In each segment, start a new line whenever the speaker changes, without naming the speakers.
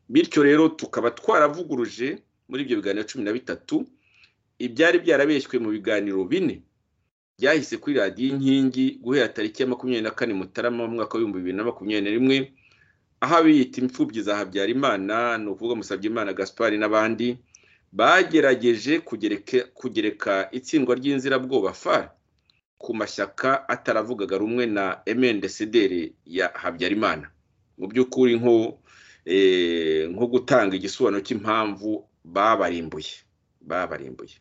bityo rero tukaba twaravuguruje muri ibyo biganiro cumi na bitatu ibyari byarabeshywe mu biganiro bine byahise kuri radiyo inkingi guhera tariki ya makumyabiri na kane mutarama mu mwaka w'ibihumbi bibiri na makumyabiri na rimwe aho abiyita imfubyi za habyarimana ni ukuvuga musabyimana gaspari n'abandi bagerageje kugereka itsindwa ry'inzirabwoba fari ku mashyaka ataravugaga rumwe na emendesederi ya habyarimana mu by'ukuri nko gutanga igisobanuro cy'impamvu babarimbuye babarimbuye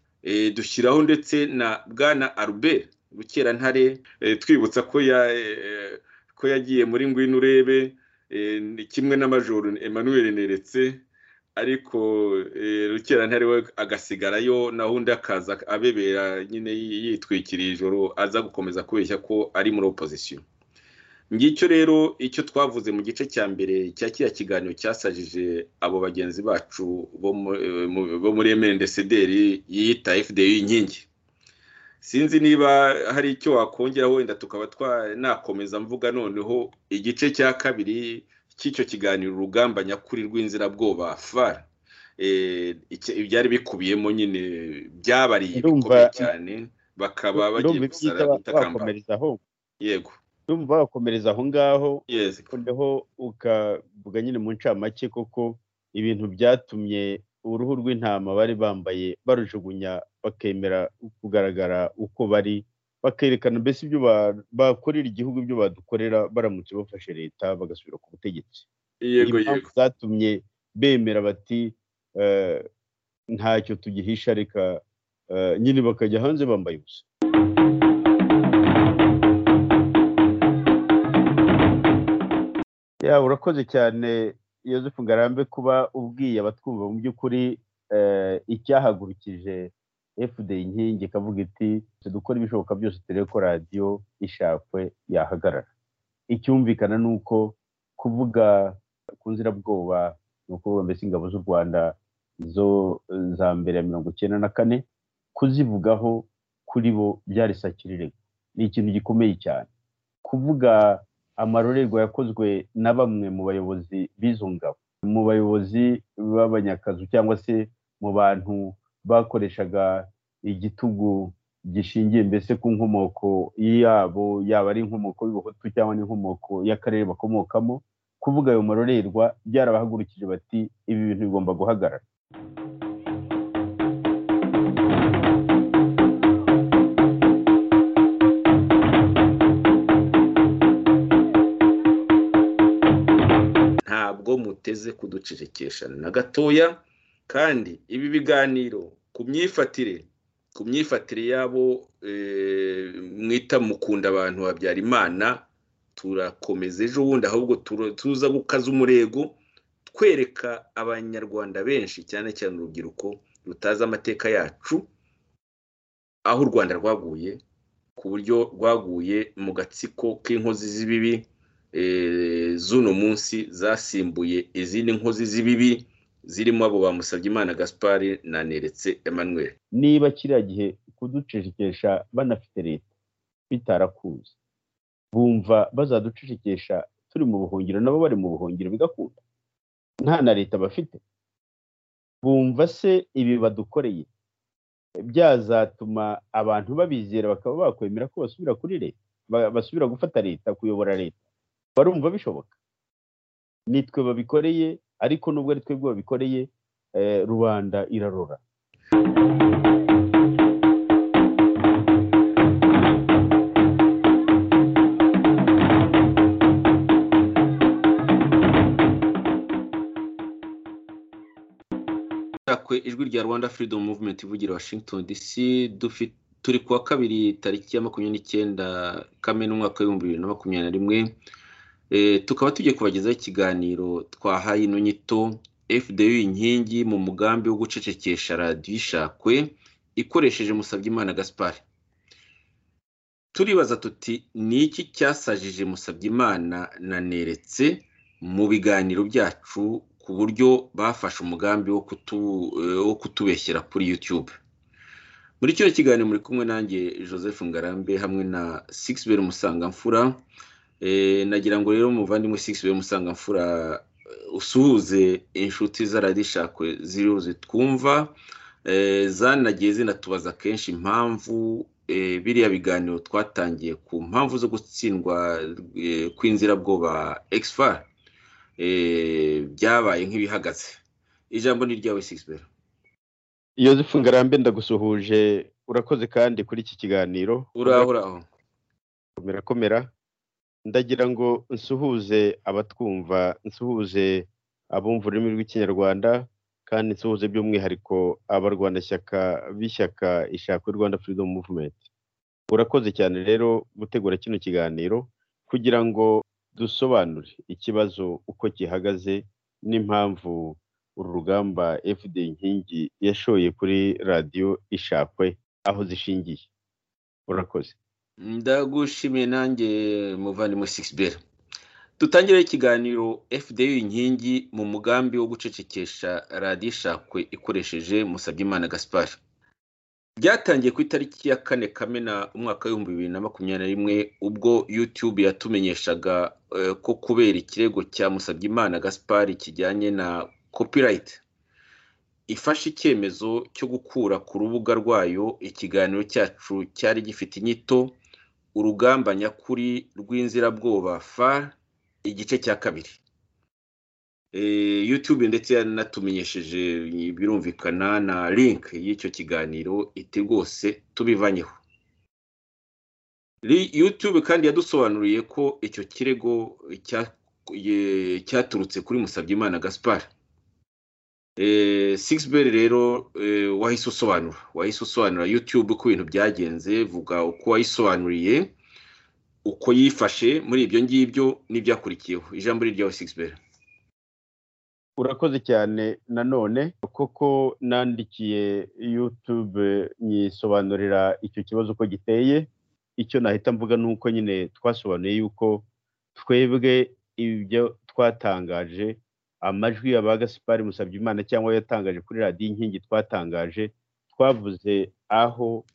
dushyiraho ndetse na bwana Albert rukerantare twibutsa ko yagiye muri ngwino urebe kimwe n'amajoro Emmanuel neretse ariko rukerantare we agasigarayo naho undi akaza abebera nyine yitwikiriye ijoro aza gukomeza kubeshya ko ari muri opozisiyo ngicyo rero icyo twavuze mu gice cya mbere cya kiriya kiganiro cyasajije abo bagenzi bacu bo muri emendesederi yiyita fda inkingi sinzi niba hari icyo wakongera wenda tukaba twanakomeza mvuga noneho igice cya kabiri cy'icyo kiganiro urugamba nyakuri rw'inzirabwoba far ibyari bikubiyemo nyine byabariye bikomeye cyane bakaba bagiye gusara gutakambaga yego
urumva wakomereza aho ngaho noneho ukavuga nyine mu ncamake koko ibintu byatumye uruhu rw'intama bari bambaye barujugunya bakemera kugaragara uko bari bakerekana mbese ibyo bakorera igihugu ibyo badukorera baramutse bafashe leta bagasubira ku butegetsi
yego yego
zatumye bemera bati ntacyo tugihisha reka nyine bakajya hanze bambaye ubusa ya urakoze cyane Yozefu ngarambe kuba ubwiye abatwumva mu by'ukuri icyahagurukije fda inkingi ikavuga iti dukora ibishoboka byose turebe ko radiyo ishakwe yahagarara icyumvikana ni uko kuvuga ku nzirabwoba ni ukuvuga mbese ingabo z'u rwanda zo za mbere ya mirongo icyenda na kane kuzivugaho kuri bo byari sakirirego ni ikintu gikomeye cyane kuvuga amarorerwa yakozwe na bamwe mu bayobozi b'izo ngabo mu bayobozi b'abanyakazu cyangwa se mu bantu bakoreshaga igitugu gishingiye mbese ku nkomoko yabo yaba ari inkomoko y'ubuhutu cyangwa n'inkomoko y'akarere bakomokamo kuvuga ayo marorerwa byarabahagurukije bati ibi bintu bigomba guhagarara
muteze kuducecekesha na gatoya kandi ibi biganiro ku myifatire ku myifatire yabo mwita mukunda abantu babyara imana turakomeza ejo bundi ahubwo tuza gukaza umurego twereka abanyarwanda benshi cyane cyane urubyiruko rutazi amateka yacu aho u rwanda rwaguye ku buryo rwaguye mu gatsiko k'inkozi z'ibibi z'uno munsi zasimbuye izindi nkozi z'ibibi zirimo abo bamusabye imana gaspari na neretse emmanuel
niba kiriya gihe kuducecekesha banafite leta bitarakuze bumva bazaducecekesha turi mu buhungiro nabo bari mu buhungiro bigakunda nta na leta bafite bumva se ibi badukoreye byazatuma abantu babizera bakaba bakwemera ko basubira kuri leta basubira gufata leta kuyobora leta barumva bishoboka nitwe babikoreye ariko nubwo ari twebwe babikoreye rubanda irarora
ijwi rya rwanda freedom movement ivugira washington dc turi kuwa kabiri tariki ya makumyabiri n'icyenda kamena umwaka w'ibihumbi bibiri na makumyabiri na rimwe tukaba tugiye kubagezaho ikiganiro twahaye ino nyito fda inkingi mu mugambi wo gucecekesha radiyo ishakwe ikoresheje musabyimana gaspari turibaza tuti ni iki cyasajije musabyimana na neretse mu biganiro byacu ku buryo bafashe umugambi wo kutubeshyira kuri yutube muri kino kiganiro muri kumwe nanjye joseph ngarambe hamwe na sigisi beri musangamfura nagira ngo rero umuvandimwe sigisi beri musangamfura usuhuze inshuti z'aradishakwe ziriho zitwumva zanagiye zinatubaza kenshi impamvu biriya biganiro twatangiye ku mpamvu zo gutsindwa kw'inzirabwoba egisivari byabaye nk'ibihagaze ijambo ni iryawe sigisi
yosefu ngarambe ndagusuhuje urakoze kandi kuri iki kiganiro
uraho uraho
komera komera ndagira ngo nsuhuze abatwumva nsuhuze abumva ururimi rw'ikinyarwanda kandi nsuhuze by'umwihariko abarwanashyaka b'ishyaka ishakwe rwanda freedom movement urakoze cyane rero gutegura kino kiganiro kugira ngo dusobanure ikibazo uko gihagaze n'impamvu uru rugamba fd inkingi yashoye kuri radiyo ishakwe aho zishingiye urakoze
ndagushimiye nanjye muvandimwe sigisi dutangire ikiganiro fda inkingi mu mugambi wo gucecekesha radiyo ishakwe ikoresheje musabyimana gaspari byatangiye ku itariki ya kane kamena umwaka w'ibihumbi bibiri na makumyabiri na rimwe ubwo yutube yatumenyeshaga ko kubera ikirego cya musabyimana gaspari kijyanye na kopirayiti ifashe icyemezo cyo gukura ku rubuga rwayo ikiganiro cyacu cyari gifite inyito urugamba nyakuri rw'inzirabwoba fa igice cya kabiri yutube ndetse yanatumenyesheje birumvikana na link y'icyo kiganiro iti rwose tubivanyeho yutube kandi yadusobanuriye ko icyo kirego cyaturutse kuri musabyimana gaspari sigisi rero wahise usobanura wahise usobanura yutube uko ibintu byagenze vuga uko wayisobanuriye uko yifashe muri ibyo ngibyo n'ibyakurikiyeho ijambo ryawe sigisi
urakoze cyane nanone koko nandikiye yutube nyisobanurira icyo kibazo uko giteye icyo nahita mvuga ni uko nyine twasobanuye yuko twebwe ibyo twatangaje amajwi ya ba gasipari musabyimana cyangwa yatangaje kuri radiyo inkingi twatangaje twavuze aho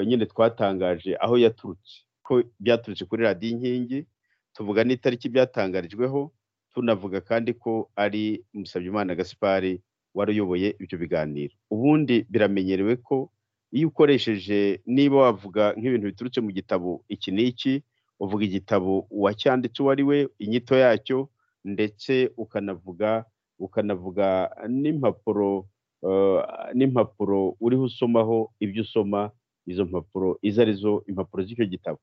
nyine twatangaje aho yaturutse ko byaturutse kuri radiyo inkingi tuvuga n'itariki byatangarijweho tunavuga kandi ko ari musabyimana gasipari wari uyoboye ibyo biganiro ubundi biramenyerewe ko iyo ukoresheje niba wavuga nk'ibintu biturutse mu gitabo iki n'iki uvuga igitabo uwacyanditse uwo ari we inyito yacyo ndetse ukanavuga ukanavuga n'impapuro n'impapuro uriho usomaho ibyo usoma izo mpapuro izo arizo impapuro z'icyo gitabo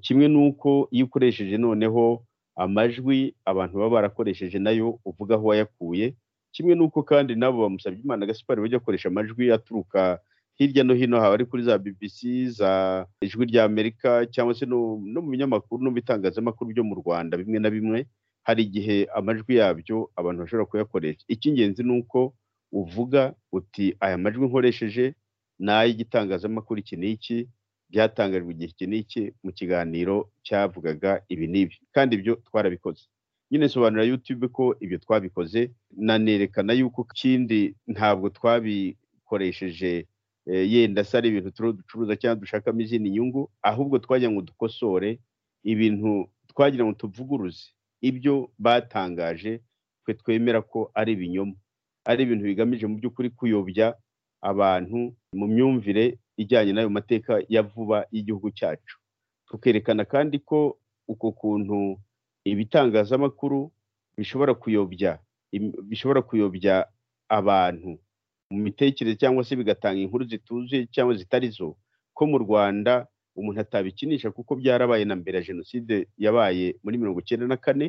kimwe n'uko iyo ukoresheje noneho amajwi abantu baba barakoresheje nayo uvuga aho wayakuye kimwe n'uko kandi nabo bamusabye imana gasipari bajya bakoresha amajwi aturuka hirya no hino haba ari kuri za bbc za ijwi ry'amerika cyangwa se no mu binyamakuru no mu bitangazamakuru byo mu rwanda bimwe na bimwe hari igihe amajwi yabyo abantu bashobora kuyakoresha icy'ingenzi ni uko uvuga uti aya majwi nkoresheje ni ay'igitangazamakuru iki n'iki byatangajwe igihe iki n'iki mu kiganiro cyavugaga ibi n'ibi kandi ibyo twarabikoze nyine sobanura yutube ko ibyo twabikoze nanerekana yuko ikindi ntabwo twabikoresheje yenda se ari ibintu ducuruza cyangwa dushakamo izindi nyungu ahubwo twajya ngo dukosore ibintu twagira ngo tuvuguruze ibyo batangaje twe twemera ko ari ibinyoma ari ibintu bigamije mu by'ukuri kuyobya abantu mu myumvire ijyanye n'ayo mateka ya vuba y'igihugu cyacu tukerekana kandi ko uko kuntu ibitangazamakuru bishobora kuyobya bishobora kuyobya abantu mu mitekerereze cyangwa se bigatanga inkuru zituzuye cyangwa zitari zo ko mu rwanda umuntu atabikinisha kuko byarabaye na mbere ya jenoside yabaye muri mirongo icyenda na kane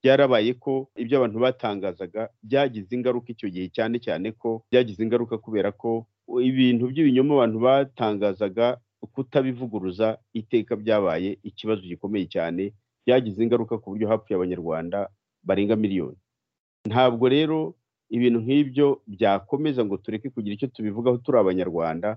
byarabaye ko ibyo abantu batangazaga byagize ingaruka icyo gihe cyane cyane ko byagize ingaruka kubera ko ibintu by'ibinyoma abantu batangazaga kutabivuguruza iteka byabaye ikibazo gikomeye cyane byagize ingaruka ku buryo hapfuye abanyarwanda barenga miliyoni ntabwo rero ibintu nk'ibyo byakomeza ngo tureke kugira icyo tubivugaho turi abanyarwanda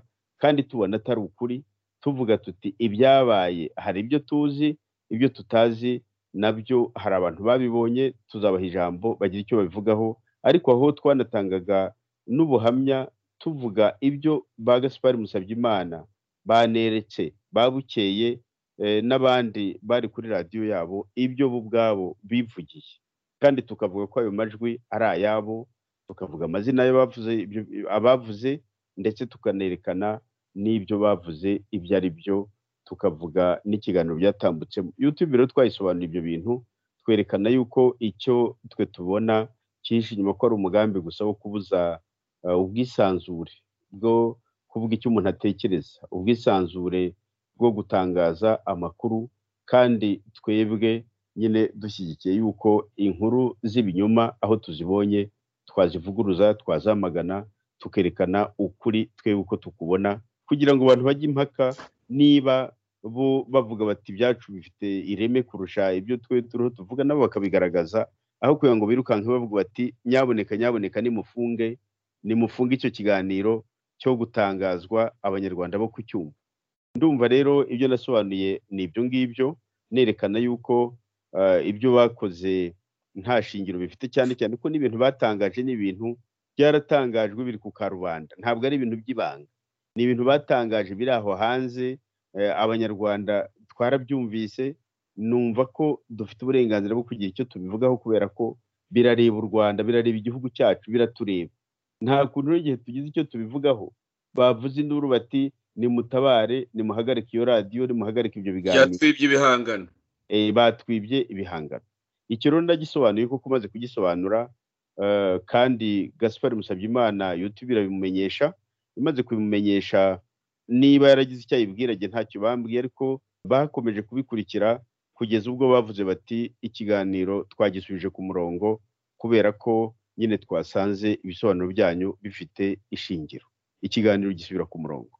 kandi tubona atari ukuri tuvuga tuti ibyabaye hari ibyo tuzi ibyo tutazi nabyo hari abantu babibonye tuzabaha ijambo bagira icyo babivugaho ariko aho twanatangaga n'ubuhamya tuvuga ibyo ba gaspari musabyimana baneretse babukeye n'abandi bari kuri radiyo yabo ibyo bo ubwabo bivugiye kandi tukavuga ko ayo majwi ari ayabo tukavuga amazina y'abavuze abavuze ndetse tukanerekana n'ibyo bavuze ibyo ari byo tukavuga n'ikiganiro byatambutsemo yutube rero twayisobanura ibyo bintu twerekana yuko icyo twe tubona cyihishe inyuma ko ari umugambi gusa wo kubuza ubwisanzure bwo kuvuga icyo umuntu atekereza ubwisanzure bwo gutangaza amakuru kandi twebwe nyine dushyigikiye yuko inkuru z'ibinyoma aho tuzibonye twazivuguruza twazamagana tukerekana ukuri twebwe uko tukubona kugira ngo abantu bajye impaka niba bo bavuga bati ibyacu bifite ireme kurusha ibyo twe turiho tuvuga nabo bakabigaragaza aho kugira ngo birukanke bavuga bati nyaboneka nyaboneka nimufunge nimufunge icyo kiganiro cyo gutangazwa abanyarwanda bo kucyumva ndumva rero ibyo nasobanuye ni ibyo ngibyo nerekana yuko ibyo bakoze nta shingiro bifite cyane cyane ko n'ibintu batangaje ni ibintu byaratangajwe biri ku karubanda ntabwo ari ibintu by'ibanga ni ibintu batangaje biri aho hanze abanyarwanda twarabyumvise numva ko dufite uburenganzira bwo kugira icyo tubivugaho kubera ko birareba u rwanda birareba igihugu cyacu biratureba nta kuntu n'igihe tugize icyo tubivugaho bavuze induru bati nimutabare nimuhagarike iyo radiyo nimuhagarike ibyo biganiro
byatwibye ibihangano
batwibye ibihangano icyo rero ndagisobanuye kuko umaze kugisobanura kandi gaspari musabyimana yutube irabimumenyesha imaze kubimumenyesha niba yaragize icyo ayibwira njye ntacyo bambwiye ariko bakomeje kubikurikira kugeza ubwo bavuze bati ikiganiro twagisubije ku murongo kubera ko nyine twasanze ibisobanuro byanyu bifite ishingiro ikiganiro gisubira ku murongo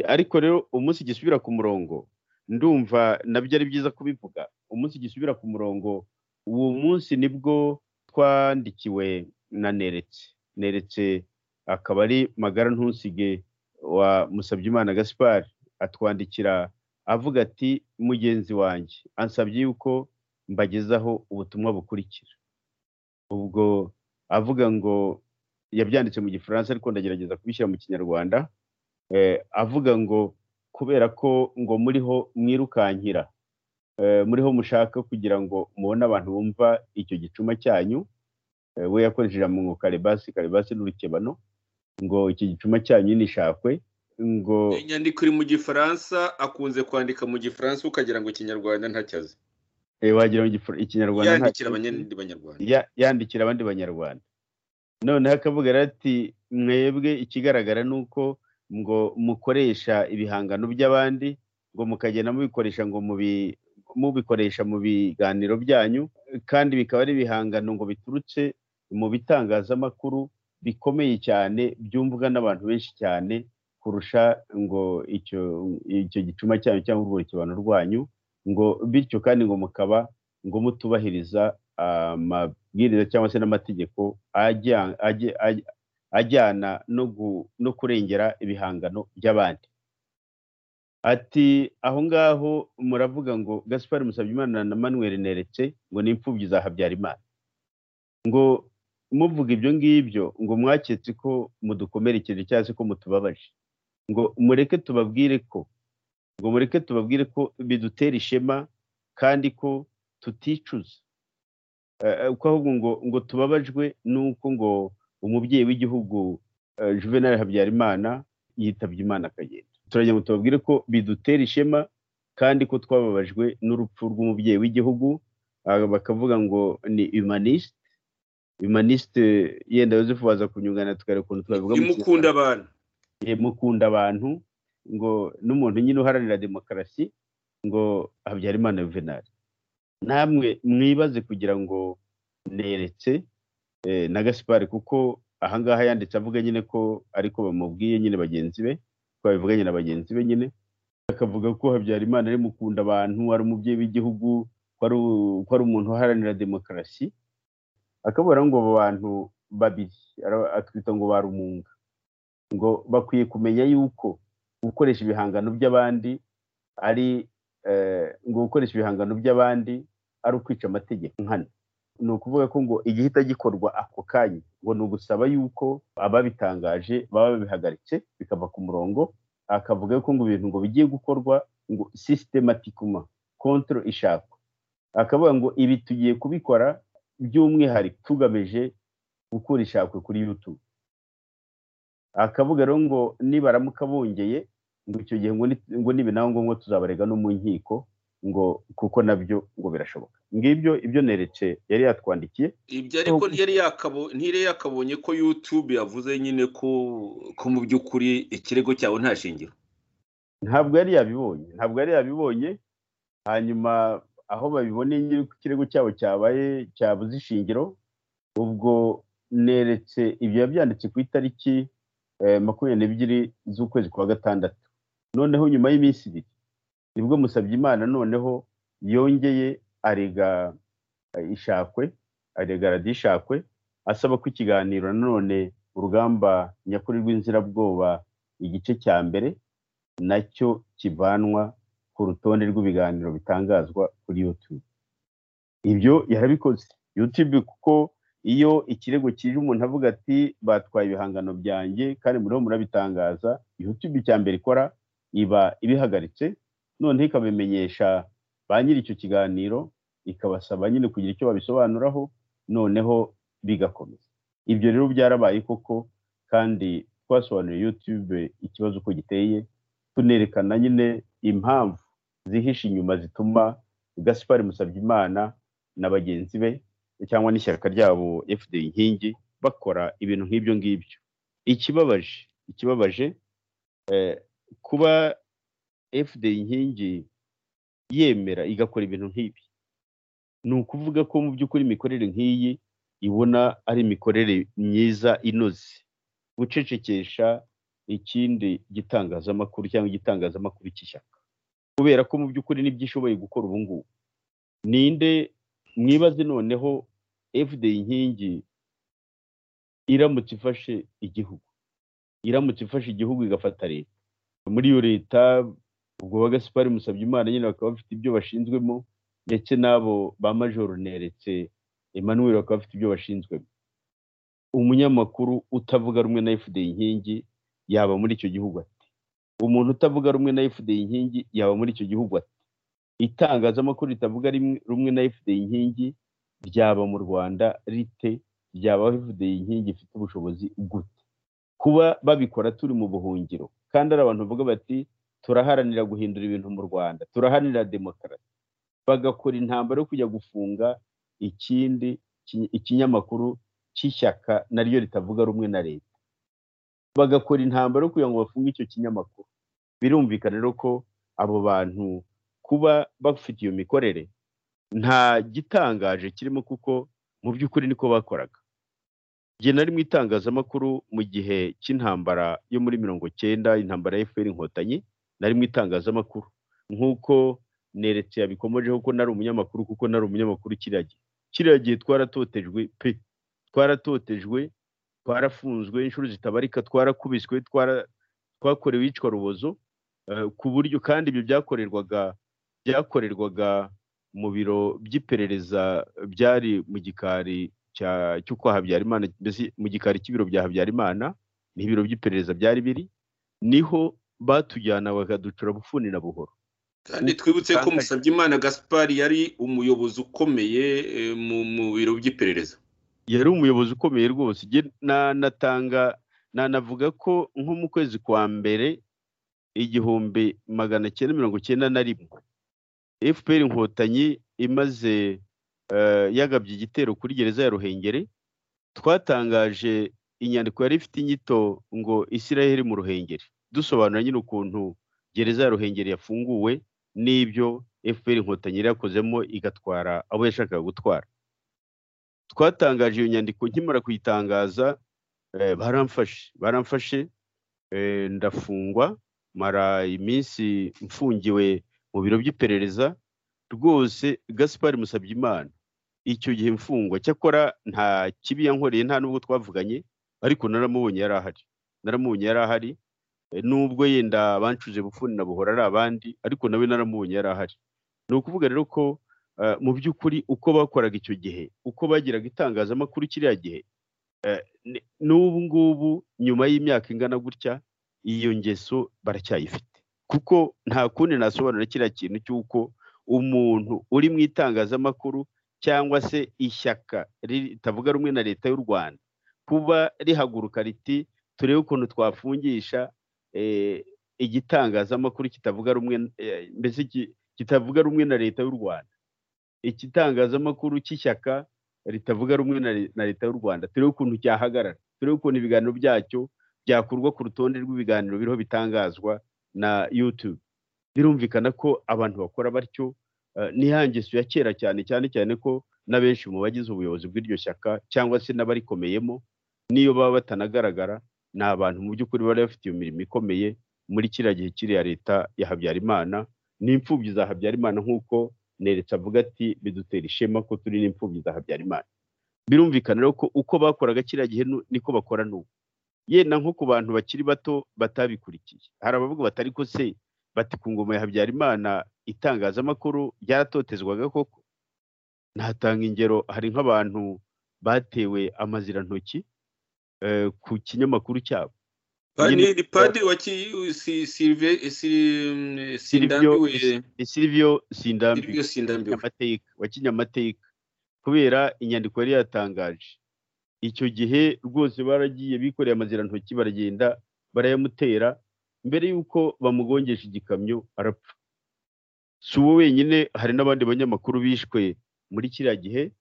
ariko rero umunsi gisubira ku murongo ndumva nabyo ari byiza kubivuga umunsi gisubira ku murongo uwo munsi nibwo twandikiwe na neretse neretse akaba ari magara ntusige wa musabyimana gaspard atwandikira avuga ati mugenzi wanjye ansabye yuko mbagezaho ubutumwa bukurikira ubwo avuga ngo yabyanditse mu gifaransa ariko ndagerageza kubishyira mu kinyarwanda avuga ngo kubera ko ngo muriho mwirukankira muriho mushaka kugira ngo mubone abantu bumva icyo gicuma cyanyu we yakoresheje mu karibasi karibasi n'urukebano ngo iki gicuma cyanyu nishakwe ngo
inyandiko iri mu gifaransa akunze kwandika mu gifaransa ukagira ngo ikinyarwanda ntacyaze
wagira ikinyarwanda
yandikira abandi banyarwanda
yandikira abandi banyarwanda noneho akavuga ati mwebwe ikigaragara ni uko ngo mukoresha ibihangano by'abandi ngo mukagenda mubikoresha ngo mubikoresha mu biganiro byanyu kandi bikaba ari ibihangano ngo biturutse mu bitangazamakuru bikomeye cyane byumvwa n'abantu benshi cyane kurusha ngo icyo icyo gicuma cyanyu cyangwa urwurukibano rwanyu ngo bityo kandi ngo mukaba ngo mutubahiriza amabwiriza cyangwa se n'amategeko ajyana no kurengera ibihangano by'abandi ati aho ngaho muravuga ngo gaspari musabyimana na manuel neretse ngo ni imfubyi za habyarimana ngo muvuga ibyo ngibyo ngo mwaketse ko mudukomerekeje cyangwa se ko mutubabaje ngo mureke tubabwire ko ngo mureke tubabwire ko bidutera ishema kandi ko tuticuza ko ahubwo ngo ngo tubabajwe nuko ngo umubyeyi w'igihugu juvenal habyarimana yitabye imana akagenda turagira ngo tubabwire ko bidutera ishema kandi ko twababajwe n'urupfu rw'umubyeyi w'igihugu bakavuga ngo ni humaniste humaniste yenda Joseph waza kunyungana tukareba ukuntu twabivuga
mukunda abantu
mukunda abantu ngo n'umuntu nyine uharanira demokarasi ngo habyarimana juvenal namwe mwibaze kugira ngo neretse na gasipari kuko ahangaha yanditse avuga nyine ko ariko bamubwiye nyine bagenzi be ko babivuganye na bagenzi be nyine akavuga ko habyarimana ari mukunda abantu ari umubyeyi w'igihugu ko ari umuntu uharanira demokarasi akabura ngo abo bantu babiri atwita ngo barumunga ngo bakwiye kumenya yuko gukoresha ibihangano by'abandi ari ngo gukoresha ibihangano by'abandi ari ukwica amategeko nkana ni ukuvuga ko ngo igihita gikorwa ako kanya ngo ni ugusaba yuko ababitangaje baba babihagaritse bikava ku murongo akavuga ko ngo ibintu ngo bigiye gukorwa ngo sisitematikuma kontoro ishakwa akavuga ngo ibi tugiye kubikora by'umwihariko tugamije gukura ishakwe kuri yutube akavuga rero ngo nibaramuka bongeye ngo icyo gihe ngo niba nawe ngombwa tuzabarega no mu nkiko ngo kuko nabyo ngo birashoboka ngibyo ibyo neretse yari yatwandikiye
ibyo ariko ntiyari yakabonye ko yutube yavuze nyine ko mu by'ukuri ikirego cyawe nta shingiro
ntabwo yari yabibonye ntabwo yari yabibonye hanyuma aho babiboneye nyiri ku kirego cyabo cyabaye cyabuze ishingiro ubwo neretse ibyo yabyanditse ku itariki makumyabiri n'ebyiri z'ukwezi kwa gatandatu noneho nyuma y'iminsi ibiri nibwo musabye imana noneho yongeye arega ishakwe arega radishakwe asaba ko ikiganiro nanone urugamba nyakuri rw'inzirabwoba igice cya mbere nacyo kivanwa ku rutonde rw'ibiganiro bitangazwa kuri yutube ibyo yarabikoze yutube kuko iyo ikirego kije umuntu avuga ati batwaye ibihangano byanjye kandi muriho murabitangaza yutube icya mbere ikora iba ibihagaritse noneho ikabimenyesha ba nyiri icyo kiganiro ikabasaba nyine kugira icyo babisobanuraho noneho bigakomeza ibyo rero byarabaye koko kandi twasobanuriye yutube ikibazo uko giteye tunerekana nyine impamvu zihishe inyuma zituma gaspari musabyimana na bagenzi be cyangwa n'ishyaka ryabo fda inkingi bakora ibintu nk'ibyo ngibyo ikibabaje ikibabaje kuba fda inkingi yemera igakora ibintu nk'ibi ni ukuvuga ko mu by'ukuri imikorere nk'iyi ibona ari imikorere myiza inoze gucecekesha ikindi gitangazamakuru cyangwa igitangazamakuru cy'ishyaka kubera ko mu by'ukuri n'ibyo ishoboye gukora ubu ngubu ninde mwibaze noneho fda inkingi iramutse ifashe igihugu iramutse ifashe igihugu igafata leta muri iyo leta ubwo bagasipari musabye imana nyine bakaba bafite ibyo bashinzwemo ndetse n'abo ba majoro neretse emmanuel bakaba bafite ibyo bashinzwemo umunyamakuru utavuga rumwe na fda inkingi yaba muri icyo gihugu ati umuntu utavuga rumwe na fda inkingi yaba muri icyo gihugu ati itangazamakuru ritavuga rumwe na fda inkingi ryaba mu rwanda rite ryaba fda inkingi ifite ubushobozi gute kuba babikora turi mu buhungiro kandi ari abantu bavuga bati turaharanira guhindura ibintu mu rwanda turaharanira demokarasi bagakora intambara yo kujya gufunga ikindi ikinyamakuru cy'ishyaka naryo ritavuga rumwe na leta bagakora intambara yo kugira ngo bafunge icyo kinyamakuru birumvikana rero ko abo bantu kuba bafite iyo mikorere nta gitangaje kirimo kuko mu by'ukuri niko bakoraga igihe nari mu itangazamakuru mu gihe cy'intambara yo muri mirongo cyenda intambara ya efuperi inkotanyi nari mu itangazamakuru nk'uko neretse yabikomojeho ko nari umunyamakuru kuko nari umunyamakuru kiriya gihe kiriya gihe twaratotejwe pe twaratotejwe twarafunzwe inshuro zitabarika twarakubiswe twakorewe iyicwa rubozo ku buryo kandi ibyo byakorerwaga byakorerwaga mu biro by'iperereza byari mu gikari cyo kwa habyarimana mbese mu gikari cy'ibiro bya habyarimana ni ibiro by'iperereza byari biri niho batujyana bakaducura bufuni na buhoro
kandi twibutse ko musabyimana gaspari yari umuyobozi ukomeye mu biro by'iperereza
yari umuyobozi ukomeye rwose nanatanga nanavuga ko nko mu kwezi kwa mbere igihumbi magana cyenda mirongo cyenda na rimwe fpr inkotanyi imaze yagabye igitero kuri gereza ya ruhengeri twatangaje inyandiko yari ifite inyito ngo israel mu ruhengeri dusobanura nyine ukuntu gereza ya ruhengeri yafunguwe n'ibyo fpr inkotanyi yari yakozemo igatwara abo yashakaga gutwara twatangaje iyo nyandiko nkimara kuyitangaza baramfashe baramfashe ndafungwa mara iminsi mfungiwe mu biro by'iperereza rwose gaspari musabyimana icyo gihe mfungwa cyakora nta kibi yankoreye nta n'ubwo twavuganye ariko naramubonye yari ahari naramubonye yari ahari nubwo yenda bancuze bufuni na buhora ari abandi ariko nawe naramubonye yari ahari ni ukuvuga rero ko mu by'ukuri uko bakoraga icyo gihe uko bagiraga itangazamakuru kiriya gihe n'ubu ngubu nyuma y'imyaka ingana gutya iyo ngeso baracyayifite kuko nta kundi nasobanura kiriya kintu cy'uko umuntu uri mu itangazamakuru cyangwa se ishyaka ritavuga rumwe na leta y'u rwanda kuba rihaguruka riti turebe ukuntu twafungisha igitangazamakuru kitavuga rumwe mbese kitavuga rumwe na leta y'u rwanda igitangazamakuru cy'ishyaka ritavuga rumwe na leta y'u rwanda turebe ukuntu cyahagarara turebe ukuntu ibiganiro byacyo byakurwa ku rutonde rw'ibiganiro biriho bitangazwa na yutube birumvikana ko abantu bakora batyo n'ihangizo ya kera cyane cyane cyane ko na benshi mu bagize ubuyobozi bw'iryo shyaka cyangwa se n'abarikomeyemo n'iyo baba batanagaragara ni abantu mu by'ukuri bari bafite iyo mirimo ikomeye muri kiriya gihe kiriya leta ya habyarimana n'imfubyi za habyarimana nk'uko neretse avuga ati bidutera ishema ko turi n'imfubyi za habyarimana birumvikana rero ko uko bakoraga kiriya gihe niko bakora n'ubu yenda nko ku bantu bakiri bato batabikurikiye hari abavuga batari ko se bati ku ngoma ya habyarimana itangazamakuru ryaratotezwaga koko ntatanga ingero hari nk'abantu batewe amazirantoki ku kinyamakuru cyabo
padiri wa
silivio sindambiwe wa kinyamateka kubera inyandiko yari yatangaje icyo gihe rwose baragiye bikoreye amazirantoki baragenda barayamutera mbere y'uko bamugongesha igikamyo arapfa si uwo wenyine hari n'abandi banyamakuru bishwe muri kiriya gihe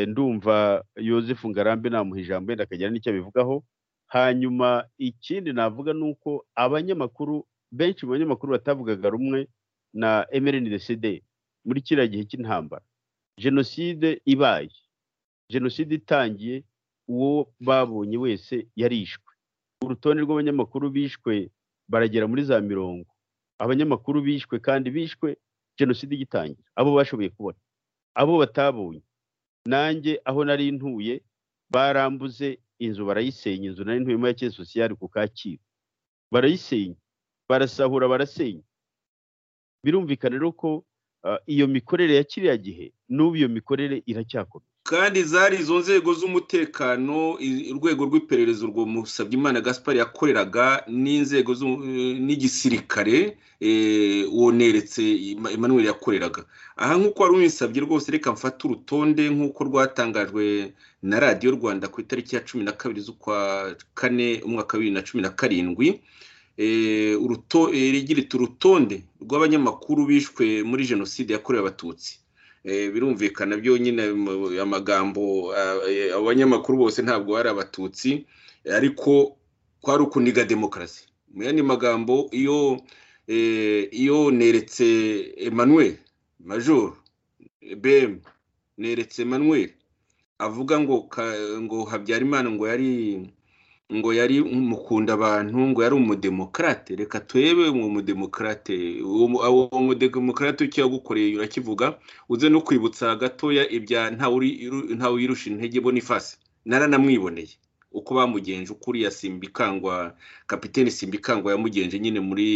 ndumva yosefu ngarambe namuha ijambo yenda akagira n'icyo abivugaho hanyuma ikindi navuga ni uko abanyamakuru benshi mu banyamakuru batavugaga rumwe na mrndcd muri kiriya gihe cy'intambara jenoside ibaye jenoside itangiye uwo babonye wese yarishwe urutonde rw'abanyamakuru bishwe baragera muri za mirongo abanyamakuru bishwe kandi bishwe jenoside igitangira abo bashoboye kubona abo batabonye nanjye aho nari ntuye barambuze inzu barayisenya inzu nari ntuyemo ya kera sosiyali ku kacyiru barayisenya barasahura barasenya birumvikana rero ko iyo mikorere ya kiriya gihe n'ubu iyo mikorere iracyakomeye
kandi zari izo nzego z'umutekano urwego rw'iperereza urwo Musabyimana gaspari yakoreraga n'inzego n'igisirikare woneretse Emmanuel yakoreraga aha nk'uko wari umusabye rwose reka mfate urutonde nk'uko rwatangajwe na radiyo rwanda ku itariki ya cumi na kabiri z'ukwa kane umwaka wa bibiri na cumi na karindwi rigirita urutonde rw'abanyamakuru bishwe muri jenoside yakorewe abatutsi birumvikana byonyine amagambo abanyamakuru bose ntabwo bari abatutsi ariko kwari ukuniga demokarasi mu yandi magambo iyo iyo neretse Emmanuel major bm neretse Emmanuel avuga ngo ngo habyarimana ngo yari ngo yari umukunda abantu ngo yari umudemokarate reka turebe uwo mudemokarate uwo mudemokarate icyo yagukoreye urakivuga uze no kwibutsa gatoya ibya ntawe uyirusha intege bonifasi naranamwiboneye uko bamugenje ukuriya simbikangwa kapitene simbikangwa yamugenje nyine muri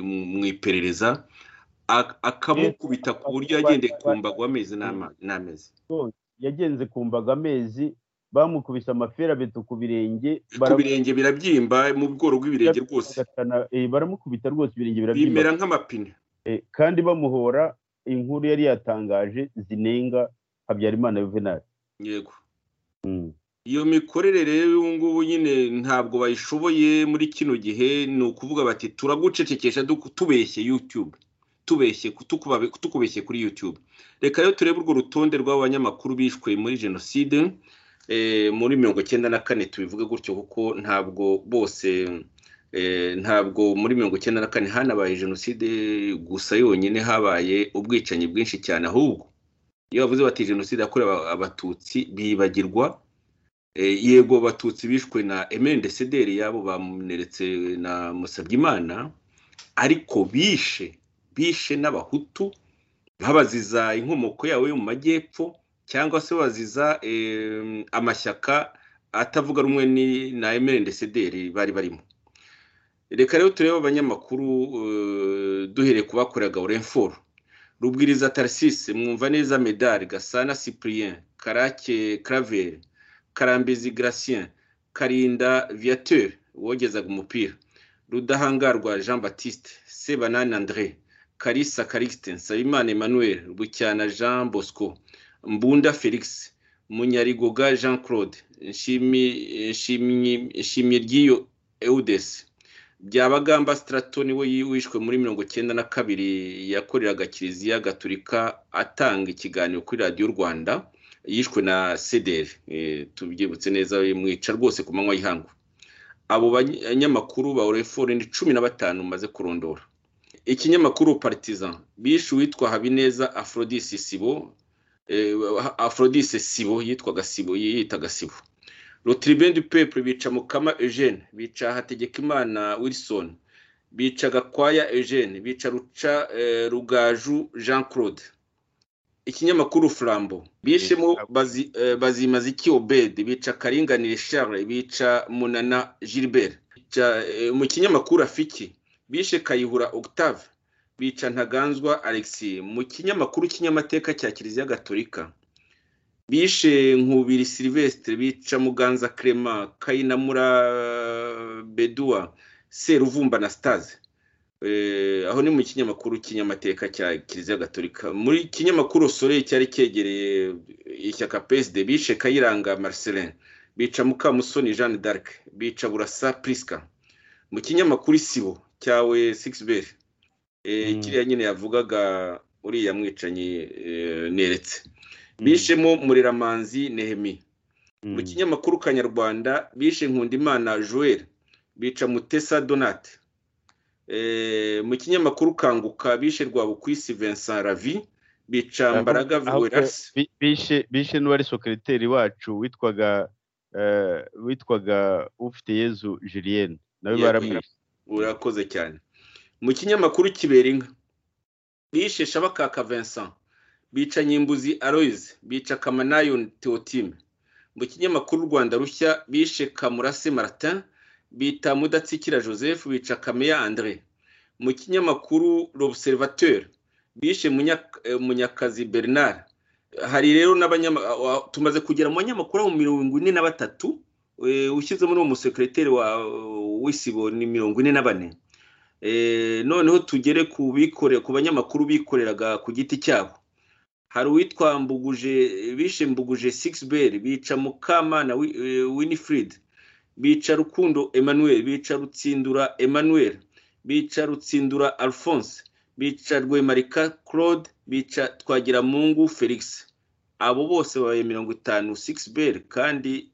mu iperereza akamukubita ku buryo yagendeye ku mbago amezi n'amezi
yagenze ku mbago amezi bamukubise amaferabeto ku birenge
ku birenge birabyimba mu bworo bw'ibirenge rwose
baramukubita rwose ibirenge
birabyimba bimera nk'amapine
kandi bamuhora inkuru yari yatangaje zinenga habyarimana yuvenali
yego iyo mikorere rero ubu ngubu nyine ntabwo bayishoboye muri kino gihe ni ukuvuga bati turagucecekesha tubeshye yutube tubeshye tukubeshye kuri yutube reka rero turebe urwo rutonde rw'abanyamakuru bishwe muri jenoside muri mirongo icyenda na kane tubivuge gutyo kuko ntabwo bose ntabwo muri mirongo icyenda na kane hanabaye jenoside gusa yonyine habaye ubwicanyi bwinshi cyane ahubwo iyo bavuze bati jenoside yakorewe abatutsi bibagirwa yego abatutsi bishwe na emende sederi yabo bamuneretse na musabyimana ariko bishe bishe n'abahutu babaziza inkomoko yabo yo mu majyepfo cyangwa se baziza amashyaka atavuga rumwe na emerendesederi bari barimo reka rero turebe abanyamakuru duhereye ku bakoreraga orenforo rubwiriza tarisise mwumva neza medari gasana cyprien karake karaveri karambezi garacien karinda viateur wogezaga umupira rudahangarwa jean batiste sebanani andre karisa karikisite nsabimana emmanuel bucyana jean bosco mbunda felix munyarigoga jean claude nshimye ry'iyo eudesi byabagamba stratoni we wishwe muri mirongo icyenda na kabiri yakoreraga kiliziya gaturika atanga ikiganiro kuri radiyo rwanda yishwe na sederi tubyibutse neza mwica rwose ku manywa y'ihangu abo banyamakuru ba ni cumi na batanu maze kurondora ikinyamakuru partizan bishe uwitwa habineza afrodise sibo afrodise sibo yitwaga sibo yiyitaga sibo rotiribeni du pepe bica mukama eugene bica hategekimana wilson bica gakwaya eugene bica ruca rugaju jean claude ikinyamakuru flambo bishemo bazimaze iki obede bica karinganire charles bica munana gilbert mu kinyamakuru afiki bishe kayihura octave bica ntaganzwa alexi mu kinyamakuru kinyamateka cya kiliziya gatolika bishe nkubiri silvestre bica muganza clement kayinamura bedua seruvumba na sitaze aho ni mu kinyamakuru kinyamateka cya kiliziya gatolika muri kinyamakuru sore cyari cyegereye ishyaka peside bishe kayiranga marcelin bica mukamusoni jeanne d'arc bica burasa priska mu kinyamakuru isibo cyawe sigiberi kiriya nyine yavugaga uriya mwicanyi neretse bishemo muriramanzi nehemi mu kinyamakuru kanyarwanda bishe nkundimana joel bica mutesa donate mu kinyamakuru kanguka bishe rwabukwisi vincent ravi bica mbaraga
vuwerasi bishe n'uwari sokereteri wacu witwaga witwaga ufite yezu julienne nawe baramwishe
urakoze cyane mu kinyamakuru kibera inka bishe shabakaka vincent bica nyimbuzi aroyize bica kamanayo teotime mu kinyamakuru rwanda rushya bishe kamurase maratin bita mudatsikira joseph bica kameya andre mu kinyamakuru l'observateur bishe munyakazi bernard hari rero tumaze kugera mu banyamakuru aho mirongo ine na batatu ushyizemo n'uwo musekereteri wa w'isibo ni mirongo ine na bane noneho tugere ku bikore ku banyamakuru bikoreraga ku giti cyabo hari uwitwa mbuguje bishe mbuguje sigiberi bica mukamana winifred bica rukundo emmanuel bica rutsindura emmanuel bica rutsindura alphonse bica rwemarika claude bica twagiramungu felix abo bose babaye mirongo itanu sigiberi kandi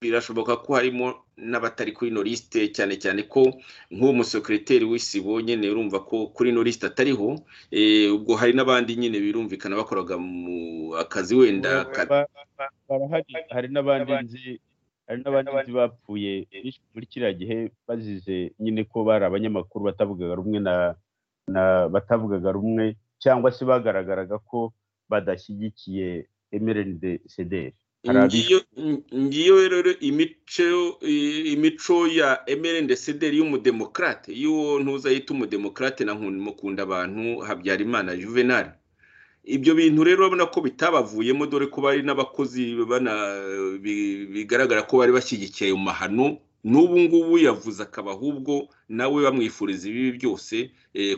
birashoboka ko harimo n'abatari kuri ino lisite cyane cyane ko nk'uwo musekereteri w'isibo nyine urumva ko kuri ino lisite atariho ubwo hari n'abandi nyine birumvikana bakoraga mu akazi wenda
hari n'abandi nzi bapfuye muri kiriya gihe bazize nyine ko bari abanyamakuru batavugaga rumwe na batavugaga rumwe cyangwa se bagaragaraga ko badashyigikiye emerende sederi
ngiyo rero imico ya emerende sederi y'umudemokarate y'uwo ntuza yita umudemokarate na mukunda abantu habyarimana juvenal ibyo bintu rero urabona ko bitabavuyemo dore ko bari n'abakozi bigaragara ko bari bashyigikiye ayo mahano n'ubu ngubu yavuze akaba ahubwo nawe bamwifuriza ibibi byose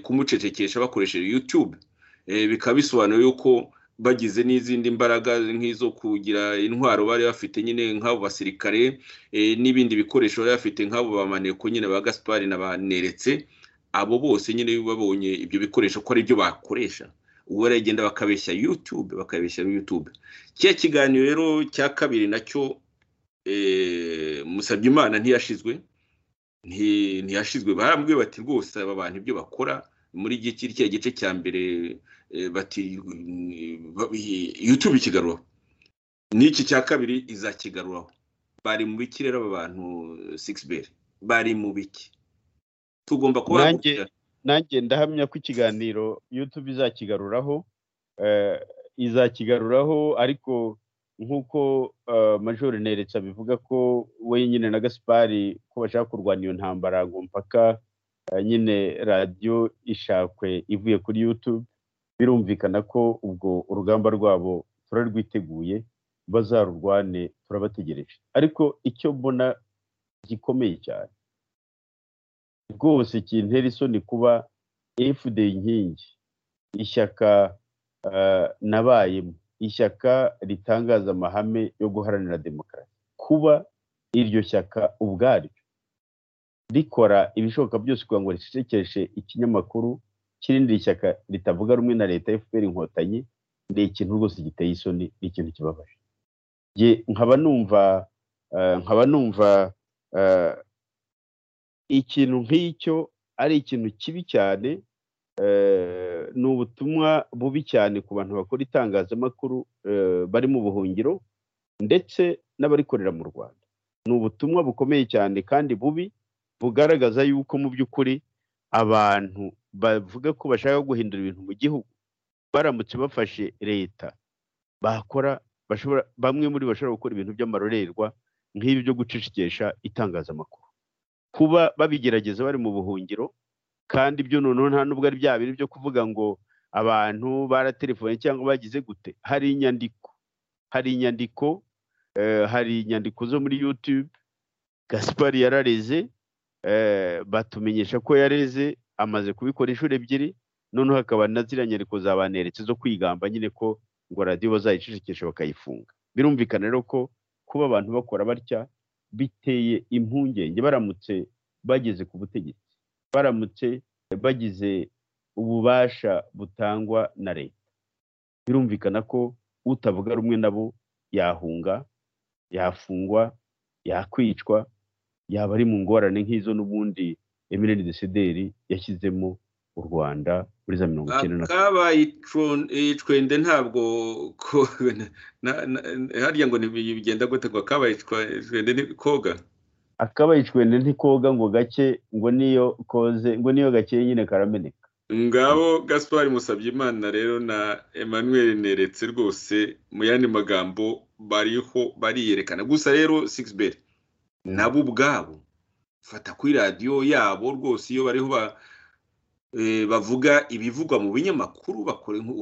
kumucecekesha bakoresheje yutube bikaba bisobanuye yuko bagize n'izindi mbaraga nk'izo kugira intwaro bari bafite nyine nk'abo basirikare n'ibindi bikoresho bari bafite nk'abo bamaneko nyine ba gaspari na ba neretse abo bose nyine babonye ibyo bikoresho ko ari byo bakoresha ubu baragenda bakabeshya yutube bakabeshya yutube kiriya kiganiro rero cya kabiri nacyo musabye imana ntiyashizwe ntiyashizwe barambwiye bati rwose aba bantu ibyo bakora muri kiriya gice cya mbere bati yutube ikigarura n'iki cya kabiri izakigaruraho bari mu biki rero aba bantu sigiberi bari mu biki tugomba
kubahagurukira nanjye ndahamya ko ikiganiro yutube izakigaruraho izakigaruraho ariko nk'uko major neretse abivuga ko we nyine na gaspari ko bashaka kurwanya iyo ntambara ngo mpaka nyine radiyo ishakwe ivuye kuri yutube birumvikana ko ubwo urugamba rwabo turarwiteguye bazarurwane turabategereje ariko icyo mbona gikomeye cyane rwose kintera isoni kuba fd inkingi ishyaka nabayemo ishyaka ritangaza amahame yo guharanira demokarasi kuba iryo shyaka ubwaryo rikora ibishoboka byose kugira ngo ricecekeshe ikinyamakuru cy'irindi shyaka ritavuga rumwe na leta fpr inkotanyi ni ikintu rwose giteye isoni ni ikintu kibabaje nkaba numva nkaba numva ikintu nk'icyo ari ikintu kibi cyane ni ubutumwa bubi cyane ku bantu bakora itangazamakuru bari mu buhungiro ndetse n'abarikorera mu rwanda ni ubutumwa bukomeye cyane kandi bubi bugaragaza yuko mu by'ukuri abantu bavuga ko bashaka guhindura ibintu mu gihugu baramutse bafashe leta bakora bamwe muri bashobora gukora ibintu by'amarorerwa nk'ibi byo gucecekesha itangazamakuru kuba babigerageza bari mu buhungiro kandi byo noneho nta nubwo ari bya bintu byo kuvuga ngo abantu baratelefone cyangwa bagize gute hari inyandiko hari inyandiko hari inyandiko zo muri yutube gaspari yarareze batumenyesha ko yareze amaze kubikora inshuro ebyiri noneho hakaba na ziriya nyandiko zabaneretse zo kwigamba nyine ko ngo radiyo bazayicecekesha bakayifunga birumvikana rero ko kuba abantu bakora batya biteye impungenge baramutse bageze ku butegetsi baramutse bagize ububasha butangwa na leta birumvikana ko utavuga rumwe nabo yahunga yafungwa yakwicwa yaba ari mu ngorane nk'izo n'ubundi emirene desederi yashyizemo u rwanda muri za mirongo icyenda na
kabaye icwende ntabwo harya ngo bigenda gute ngo kabaye icwende ni koga
akabaye icwende ntikoga ngo gake ngo niyo koze ngo niyo gake nyine karameneka
ngabo gaspari musabye imana rero na emmanuel neretse rwose mu yandi magambo bariho bariyerekana gusa rero sigiberi nabo ubwabo fata kuri radiyo yabo rwose iyo bariho bavuga ibivugwa mu binyamakuru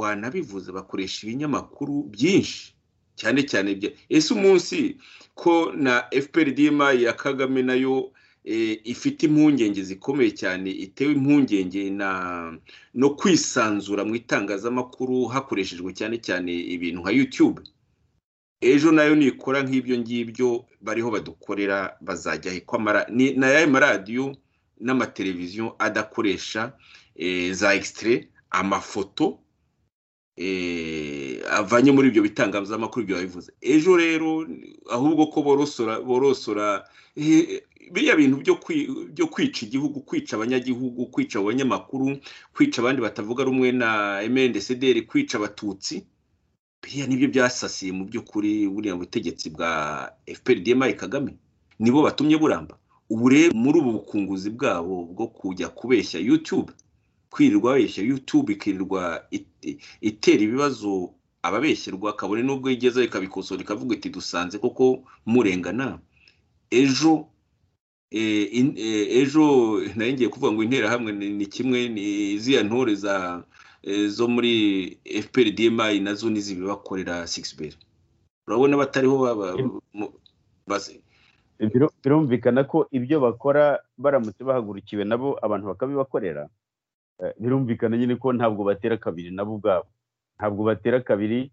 wanabivuze bakoresha ibinyamakuru byinshi cyane cyane ese umunsi ko na FPRDM ya kagame nayo ifite impungenge zikomeye cyane itewe impungenge no kwisanzura mu itangazamakuru hakoreshejwe cyane cyane ibintu nka yutube ejo nayo nikora nk'ibyo ngibyo bariho badukorera bazajya ko na ya maradiyo n'amateleviziyo adakoresha za egisitire amafoto avanye muri ibyo bitangazamakuru ibyo babivuze ejo rero ahubwo ko borosora borosora biriya bintu byo kwica igihugu kwica abanyagihugu kwica abanyamakuru kwica abandi batavuga rumwe na emendesederi kwica abatutsi biriya nibyo byasasiye mu by'ukuri buriya butegetsi bwa FPRDM kagame nibo batumye buramba ubu rero muri ubu bukunguzi bwabo bwo kujya kubeshya yutube kwirirwa abeshya yutube ikirirwa itera ibibazo ababeshyerwa kabone n'ubwo igeze ikabikosora ikavuga iti dusanze kuko murengana ejo ejo nayo ngiye kuvuga ngo interahamwe ni kimwe ni ziriya ntore zo muri fprdma nazo n'izibibakorera sigiberi urabona batariho
birumvikana ko ibyo bakora baramutse bahagurukiwe nabo abantu bakabibakorera birumvikana nyine ko ntabwo batera kabiri nabo ubwabo ntabwo batera kabiri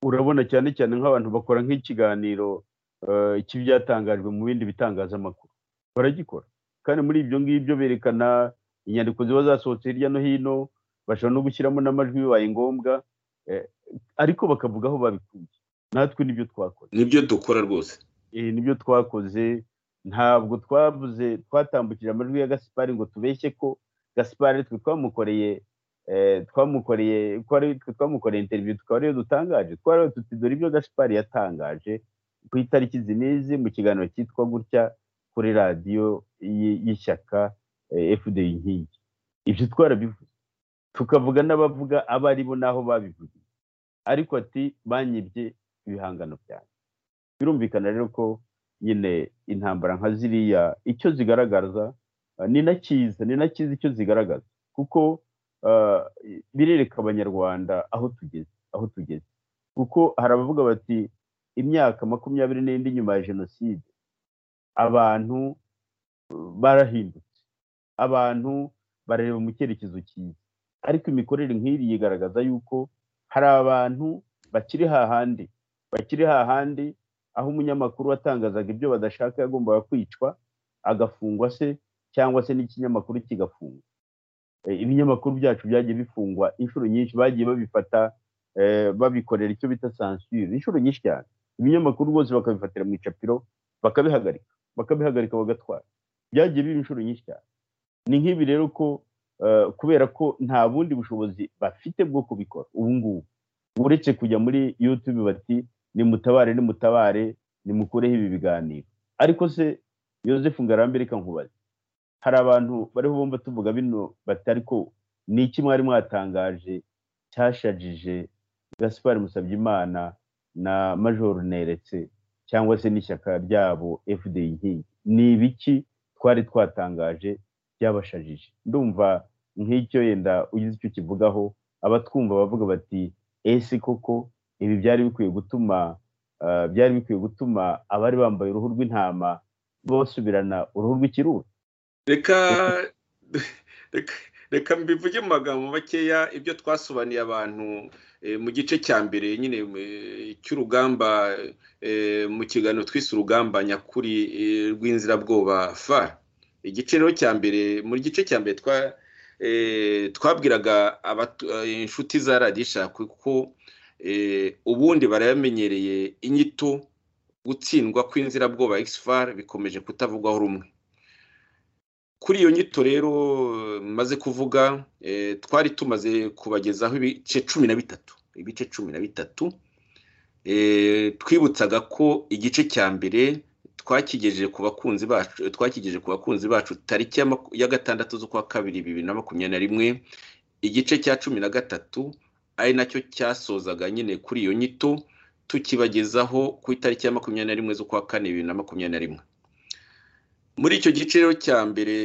urabona cyane cyane nk'abantu bakora nk'ikiganiro cy'ibyatangajwe mu bindi bitangazamakuru baragikora kandi muri ibyo ngibyo berekana inyandiko ziba zasohotse hirya no hino bashobora no gushyiramo n'amajwi bibaye ngombwa ariko bakavuga aho babikuye natwe nibyo twakoze
nibyo dukora rwose
nibyo twakoze ntabwo twavuze twatambukije amajwi ya gasipari ngo tubeshye ko gasipari twe twamukoreye twamukoreye ko ari twe twamukoreye interiviyu tukaba ariyo dutangaje twari tuti dore ibyo gasipari yatangaje ku itariki zinizi mu kiganiro cyitwa gutya kuri radiyo y'ishyaka fd inkingi ibyo twarabivuze tukavuga n'abavuga abo ari bo n'aho babivugiye ariko ati banyibye ibihangano byanjye birumvikana rero ko nyine intambara nka ziriya icyo zigaragaza ni na cyiza ni na cyiza icyo zigaragaza kuko birereka abanyarwanda aho tugeze aho tugeze kuko hari abavuga bati imyaka makumyabiri n'indi nyuma ya jenoside abantu barahindutse abantu barareba mu cyerekezo cyiza ariko imikorere nk'iri yigaragaza yuko hari abantu bakiri hahandi bakiri hahandi aho umunyamakuru watangazaga ibyo badashaka yagombaga kwicwa agafungwa se cyangwa se n'ikinyamakuru kigafungwa ibinyamakuru byacu byagiye bifungwa inshuro nyinshi bagiye babifata babikorera icyo bita sansire inshuro nyinshi cyane ibinyamakuru bose bakabifatira mu icapiro bakabihagarika bakabihagarika bagatwara byagiye biba inshuro nyinshi cyane ni nk'ibi rero ko kubera ko nta bundi bushobozi bafite bwo kubikora ubu ngubu uretse kujya muri yutube bati nimutabare nimutabare nimukureho ibi biganiro ariko se Yosefu ngarambe reka nkubaze hari abantu bariho bumva tuvuga bino bati ariko ni iki mwari mwatangaje cyashajije gaspar musabyimana na major neretse cyangwa se n'ishyaka ryabo fda inkingi ni ibiki twari twatangaje byabashajije ndumva nk'icyo yenda ugize icyo kivugaho abatwumva bavuga bati ese koko ibi byari bikwiye gutuma byari bikwiye gutuma abari bambaye uruhu rw'intama basubirana uruhu rw'ikiruhu
reka reka mbivuge mu magambo makeya ibyo twasobanuriye abantu mu gice cya mbere nyine cy'urugamba mu kiganiro twise urugamba nyakuri rw'inzirabwoba fara igice rero cya mbere mu gice cya mbere twabwiraga inshuti za radisha kuko ubundi barayamenyereye inyito gutsindwa kw'inzirabwoba fara bikomeje kutavugwaho rumwe kuri iyo nyito rero maze kuvuga twari tumaze kubagezaho ibice cumi na bitatu ibice cumi na bitatu twibutsaga ko igice cya mbere twakigejeje ku bakunzi bacu twakigejeje ku bakunzi bacu tariki ya gatandatu z'ukwa kabiri bibiri na makumyabiri na rimwe igice cya cumi na gatatu ari nacyo cyasozaga nyine kuri iyo nyito tukibagezaho ku itariki ya makumyabiri na rimwe z'ukwa kane bibiri na makumyabiri na rimwe muri icyo gice rero cya mbere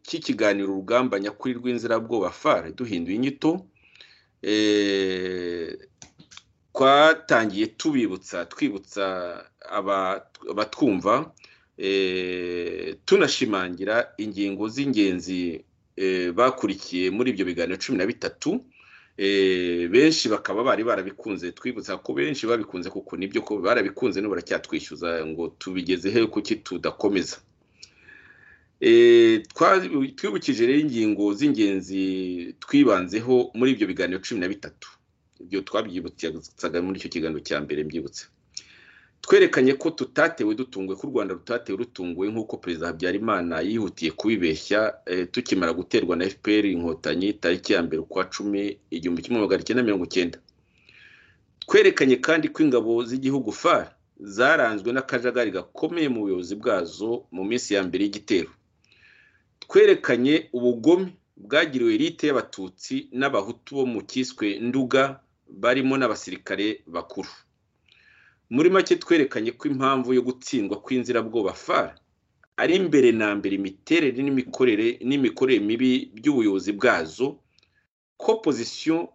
cy'ikiganiro urugamba nyakuri rw'inzirabwoba fare duhinduye inyito twatangiye tubibutsa twibutsa abatwumva tunashimangira ingingo z'ingenzi bakurikiye muri ibyo biganiro cumi na bitatu benshi bakaba bari barabikunze twibutsa ko benshi babikunze kuko nibyo ko barabikunze n'ubu baracyatwishyuza ngo tubigeze he kuki tudakomeza twibukije rero ingingo z'ingenzi twibanzeho muri ibyo biganiro cumi na bitatu ibyo twabyibutsaga muri icyo kiganiro cya mbere mbyibutse twerekanye ko tutatewe dutunguwe ko u rwanda rutatewe rutunguwe nk'uko perezida habyarimana yihutiye kubibeshya tukimara guterwa na fpr inkotanyi tariki ya mbere ukwa cumi igihumbi kimwe magana cyenda mirongo icyenda twerekanye kandi ko ingabo z'igihugu fara zaranzwe n'akajagari gakomeye mu buyobozi bwazo mu minsi ya mbere y'igitero twerekanye ubugome bwagiriwe elite y'abatutsi n'abahutu bo mu cyiswe nduga barimo n'abasirikare bakuru muri make twerekanye ko impamvu yo gutsindwa kw'inzirabwoba fara ari mbere na mbere imiterere n'imikorere n'imikorere mibi by'ubuyobozi bwazo ko pozisiyo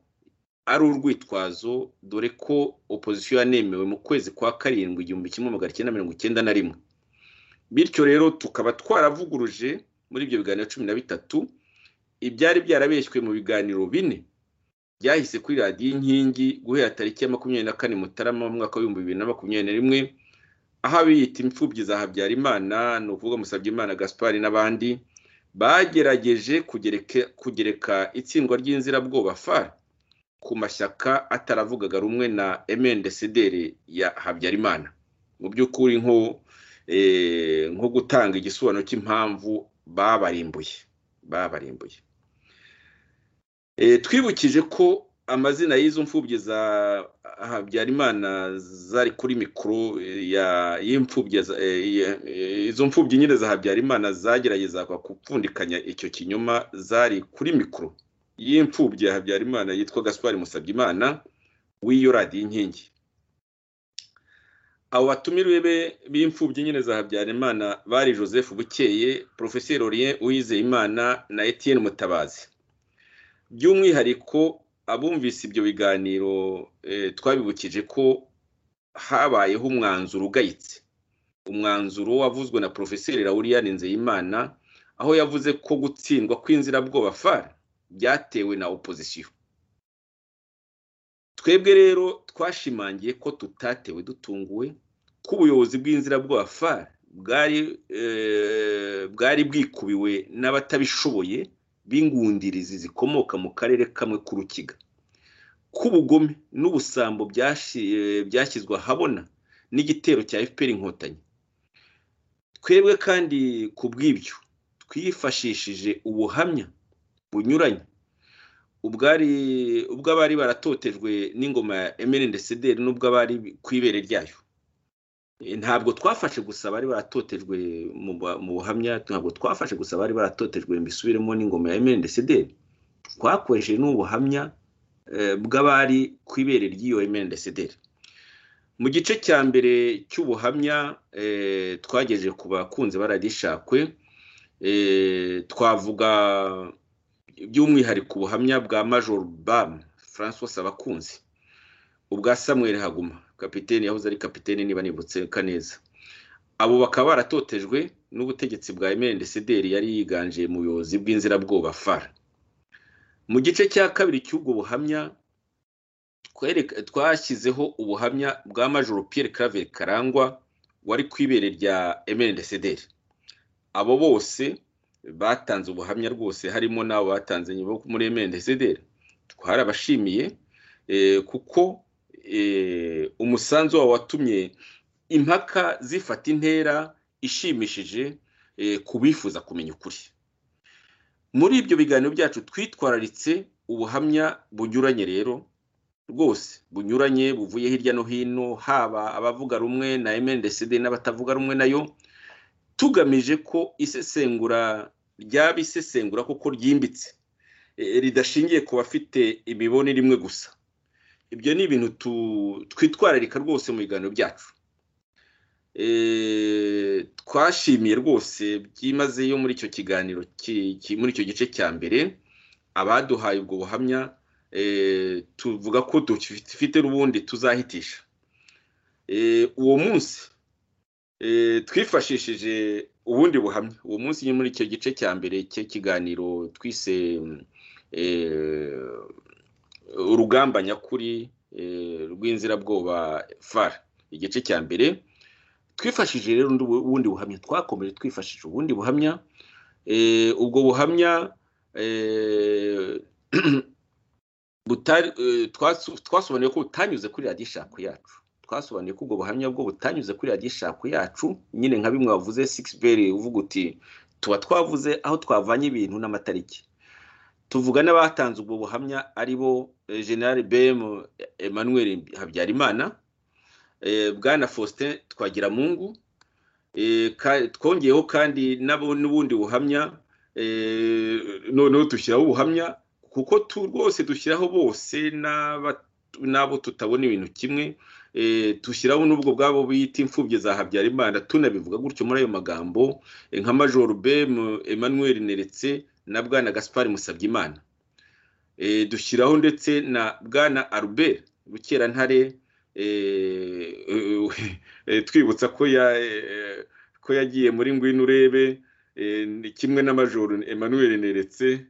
ari urwitwazo dore ko opozisiyo yanemewe mu kwezi kwa karindwi igihumbi kimwe magana cyenda mirongo icyenda na rimwe bityo rero tukaba twaravuguruje muri ibyo biganiro cumi na bitatu ibyari byarabeshywe mu biganiro bine byahise kuri radiyo inkingi guhera tariki ya makumyabiri na kane mutarama mu mwaka w'ibihumbi bibiri na makumyabiri na rimwe aho abiyita imfubyi za habyarimana ni ukuvuga musabyimana gaspari n'abandi bagerageje kugereka itsindwa ry'inzirabwoba fari ku mashyaka ataravugaga rumwe na emendesederi ya habyarimana mu by'ukuri nko gutanga igisobanuro cy'impamvu babarimbuye babarimbuye twibukije ko amazina y'izo mfubyi za habyarimana zari kuri mikoro izo mfubyi nyine za habyarimana zagerageza gupfundikanya icyo kinyoma zari kuri mikoro y'imfubyi ya habyarimana yitwa gaspari musabyimana w'iyo radiyo inkingi abo batumiwe b'imfubyi nyine za habyarimana bari joseph bukeye porofeseri orien uwizeyimana na etienne mutabazi by'umwihariko abumvise ibyo biganiro twabibukije ko habayeho umwanzuro ugayitse umwanzuro wavuzwe na porofeseri laurien nzeyimana aho yavuze ko gutsindwa kw'inzirabwoba fara byatewe na opozisiyo twebwe rero twashimangiye ko tutatewe dutunguwe ko ubuyobozi bw'inzirabwoba far bwari bwikubiwe n'abatabishoboye b'ingundirizi zikomoka mu karere kamwe k'urukiga ko ubugome n'ubusambo byashyizwe ahabona n'igitero cya fpr inkotanyi twebwe kandi ku bw'ibyo twifashishije ubuhamya bunyuranye ubw'abari baratotejwe n'ingoma ya emeli ndesederi n'ubw'abari ku ibere ryayo ntabwo twafashe gusa abari baratotejwe mu buhamya ntabwo twafashe gusa abari baratotejwe mbisubiremo n'ingoma ya emeli ndesederi twakoresheje n'ubuhamya bw'abari ku ibere ry'iyo emeli ndesederi mu gice cya mbere cy'ubuhamya twagejeje ku bakunzi baragishakwe twavuga by'umwihariko ubuhamya bwa major bam francois abakunzi ubwa samuel haguma kapitene yahoze ari kapitene niba nibutse neza abo bakaba baratotejwe n'ubutegetsi bwa emeli ndesederi yari yiganje mu buyobozi bw'inzirabwoba fara mu gice cya kabiri cy'ubwo buhamya twashyizeho ubuhamya bwa major Pierre claver karangwa wari ku ibere rya emeli ndesederi abo bose batanze ubuhamya rwose harimo n'abo batanze nyuma muri emendesederi twarabashimiye kuko umusanzu wabo watumye impaka zifata intera ishimishije ku bifuza kumenya ukuri muri ibyo biganiro byacu twitwararitse ubuhamya bunyuranye rero rwose bunyuranye buvuye hirya no hino haba abavuga rumwe na emendesederi n'abatavuga rumwe nayo tugamije ko isesengura ryaba isesengura kuko ryimbitse ridashingiye ku bafite imibonere imwe gusa ibyo ni ibintu twitwararika rwose mu biganiro byacu twashimiye rwose byimazeyo muri icyo kiganiro muri icyo gice cya mbere abaduhaye ubwo buhamya tuvuga ko dufite n'ubundi tuzahitisha uwo munsi twifashishije ubundi buhamya uwo munsi muri icyo gice cya mbere cy'ikiganiro twise urugamba nyakuri rw'inzirabwoba fara igice cya mbere twifashishije rero ubundi buhamya twakomeje twifashishije ubundi buhamya ubwo buhamya twasobanuye ko butanyuze kuri radiyo ishako yacu twasobanuye ko ubwo buhamya bwo butanyuze kuri radiyo ishako yacu nyine nka bimwe wavuze sikisiberi uvuga uti tuba twavuze aho twavanye ibintu n'amatariki tuvuga n'abatanze ubwo buhamya ari bo generale bemu emmanuel habyarimana bwana faustin twagiramungu twongeyeho kandi n'ubundi buhamya noneho dushyiraho ubuhamya kuko rwose dushyiraho bose n'abo tutabona ibintu kimwe dushyiraho n'ubwo bwabo bita imfubyi za habyarimana tunabivuga gutyo muri ayo magambo nka major bemu emmanuel neretse na bwana gaspar musabyimana dushyiraho ndetse na bwana albert rukerantare twibutsa ko yagiye muri ngwino urebe kimwe na major emmanuel neretse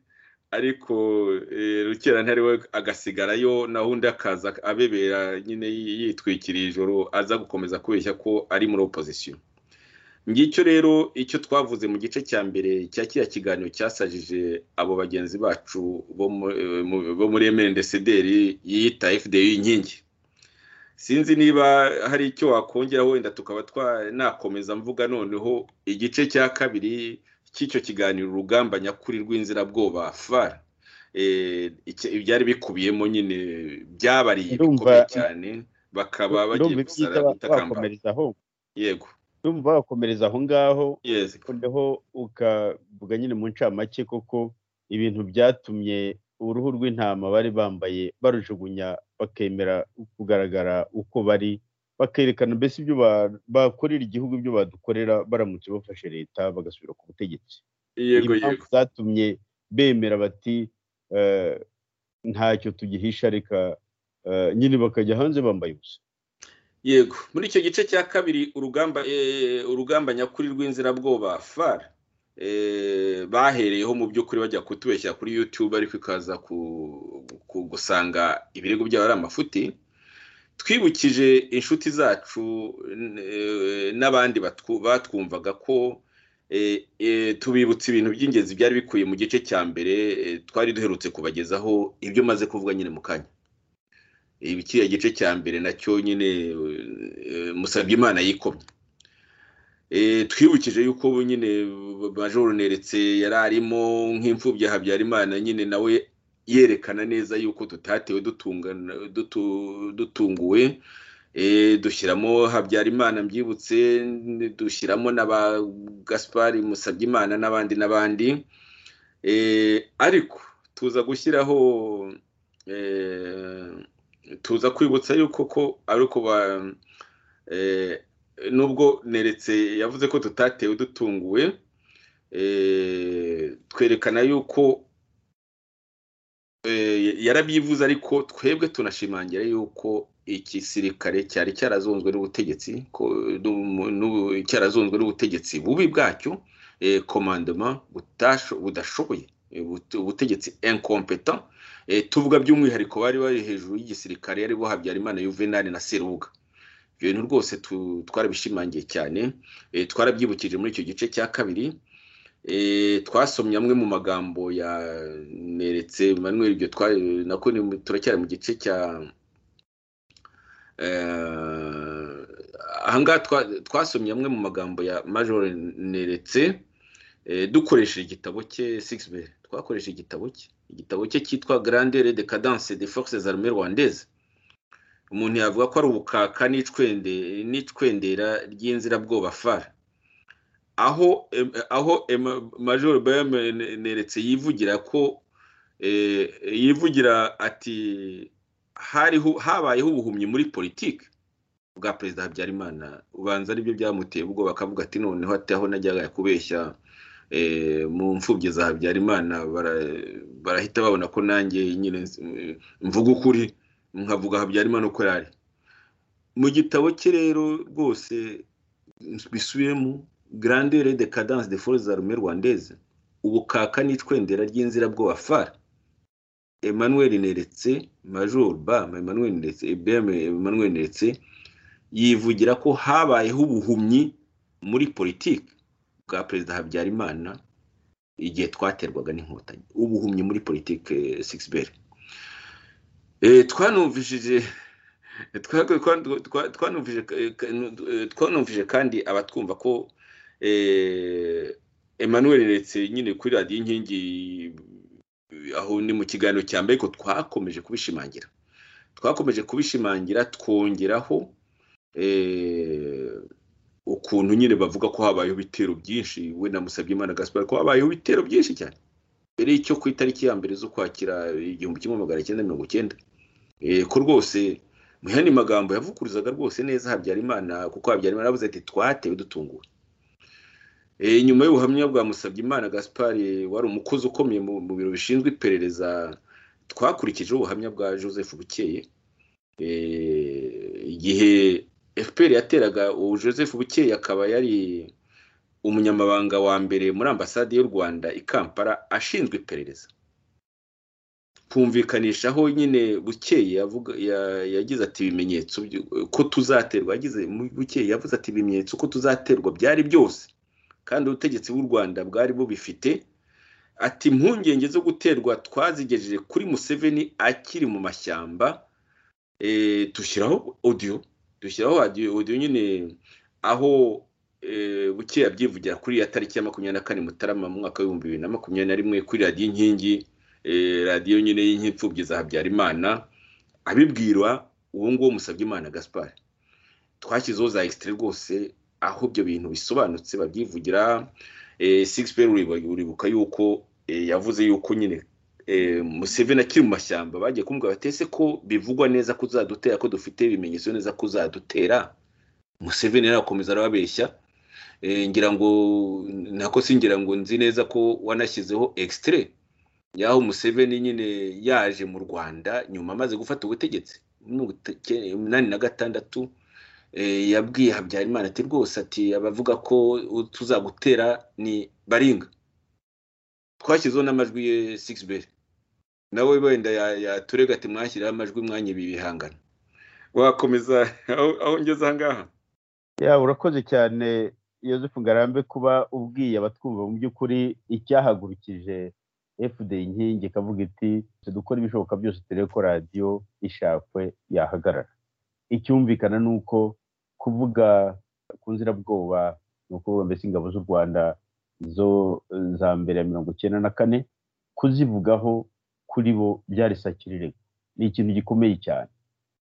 ariko rukerantare we agasigarayo naho undi akaza abebera nyine yitwikiriye ijoro aza gukomeza kubeshya ko ari muri opozisiyo ngicyo rero icyo twavuze mu gice cya mbere cya kiriya kiganiro cyasajije abo bagenzi bacu bo muri emendesederi yiyita fda inkingi sinzi niba hari icyo wakongeraho wenda tukaba twanakomeza mvuga noneho igice cya kabiri cy'icyo kiganiro urugamba nyakuri rw'inzirabwoba fara ibyari bikubiyemo nyine byabariye bikomeye cyane bakaba bagiye gusara gutakambara yego
ndumva wakomereza aho ngaho noneho ukavuga nyine mu ncamake koko ibintu byatumye uruhu rw'intama bari bambaye barujugunya bakemera kugaragara uko bari bakerekana mbese ibyo bakorera igihugu ibyo badukorera baramutse bafashe leta bagasubira ku butegetsi
yego yego
zatumye bemera bati ntacyo tugihisha reka nyine bakajya hanze bambaye ubusa
yego muri icyo gice cya kabiri urugamba nyakuri rw'inzirabwoba fara bahereyeho mu by'ukuri bajya kutubeshya kuri yutube ariko ikaza gusanga ibirego byabo ari amafuti twibukije inshuti zacu n'abandi batwumvaga ko tubibutsa ibintu by'ingenzi byari bikuye mu gice cya mbere twari duherutse kubagezaho ibyo umaze kuvuga nyine mu kanya kiriya gice cya mbere nacyo nyine musabye imana yikomye twibukije yuko nyine majoro neretse yari arimo nk'imfubyi habyarimana nyine nawe yerekana neza yuko tutatewe dutunguwe dushyiramo habyarimana mbyibutse dushyiramo na ba gaspari musabyimana n'abandi n'abandi ariko tuza gushyiraho tuza kwibutsa yuko ko ariko ba nubwo neretse yavuze ko tutatewe dutunguwe twerekana yuko yarabyivuze ariko twebwe tunashimangira yuko igisirikare cyari cyarazonzwe n'ubutegetsi cyarazonzwe n'ubutegetsi bubi bwacyo komandoma budashoboye ubutegetsi enkompeta tuvuga by'umwihariko bari bari hejuru y'igisirikare aribo habyarimana yuvenali na seruga ibyo bintu rwose twarabishimangiye cyane twarabyibukije muri icyo gice cya kabiri twasomye amwe mu magambo ya neretse manweri ibyo nako turacyari mu gice cya ahangaha twasomye amwe mu magambo ya major neretse dukoresheje igitabo cye sigisi twakoresheje igitabo cye igitabo cye cyitwa grandeur de cadence de forces armées rwandaises umuntu yavuga ko ari ubukaka n'icwendera ry'inzirabwoba fara aho aho major neretse yivugira ko yivugira ati habayeho ubuhumyi muri politiki bwa perezida habyarimana ubanza aribyo byamuteye ubwo bakavuga ati noneho ataho najyaga kubeshya mu mfubyi za habyarimana barahita babona ko nanjye nyine mvuga ukuri nkavuga habyarimana uko yari mu gitabo cye rero rwose bisubiyemo grandeur de cadence de forces armées rwandaises ubukaka n'icwendera ry'inzirabwoba fara emmanuel neretse major ba emmanuel neretse ebm emmanuel neretse yivugira ko habayeho ubuhumyi muri politiki bwa perezida habyarimana igihe twaterwaga n'inkotanyi ubuhumyi muri politiki sigisi twanumvishije twanumvije kandi abatwumva ko emmanuel ndetse nyine kuri radiyo inkingi aho ni mu kiganiro cya mbere ko twakomeje kubishimangira twakomeje kubishimangira twongeraho ukuntu nyine bavuga ko habayeho ibitero byinshi we na Musabyimana gaspar ko habayeho ibitero byinshi cyane mbere y'icyo ku itariki ya mbere z'ukwakira igihumbi kimwe magana cyenda mirongo icyenda ko rwose muyandi magambo yavuguruzaga rwose neza habyarimana kuko habyarimana yavuze ati twatewe dutunguwe nyuma y'ubuhamya bwa Musabyimana gaspari wari umukozi ukomeye mu biro bishinzwe iperereza twakurikijeho ubuhamya bwa joseph bukeye igihe fpr yateraga ubu joseph bukeye akaba yari umunyamabanga wa mbere muri ambasade y'u rwanda i kampala ashinzwe iperereza kumvikanishaho nyine bukeye yagize ati ibimenyetso ko tuzaterwa yagize bukeye yavuze ati ibimenyetso ko tuzaterwa byari byose kandi ubutegetsi bw'u rwanda bwari bubifite ati impungenge zo guterwa twazigejeje kuri museveni akiri mu mashyamba dushyiraho odiyo dushyiraho odiyo nyine aho bukeya byivugira kuri ya tariki ya makumyabiri na kane mutarama mu mwaka w'ibihumbi bibiri na makumyabiri na rimwe kuri radiyo inkingi radiyo nyine y'inkipfubyi za habyarimana abibwirwa uwo nguwo musabye imana gaspar twashyizeho za egisitire rwose aho ibyo bintu bisobanutse babyivugira sigisi peri uribuka yuko yavuze yuko nyine museveni akiri mu mashyamba bagiye kumubwira batese ko bivugwa neza ko uzadutera ko dufite ibimenyetso neza ko uzadutera museveni arakomeza arababeshya ngira ngo nako singira ngo nzi neza ko wanashyizeho egisitire y'aho museveni nyine yaje mu rwanda nyuma amaze gufata ubutegetsi umunani na gatandatu yabwiye habyarimana ati rwose ati abavuga ko tuzagutera ni baringa twashyizeho n'amajwi ye sigisi beri nawe wenda yaturega ati mwashyiraho amajwi mwanya ibi bihangano wakomeza aho ngeze aha ngaha
ya urakoze cyane yosefu ngarambe kuba ubwiye abatwumva mu by'ukuri icyahagurukije fda inkingi ikavuga iti dukora ibishoboka byose turebe ko radiyo ishakwe yahagarara icyumvikana ni uko kuvuga ku nzirabwoba ni ukuvuga mbese ingabo z'u rwanda zo za mbere ya mirongo icyenda na kane kuzivugaho kuri bo byari sakirirego ni ikintu gikomeye cyane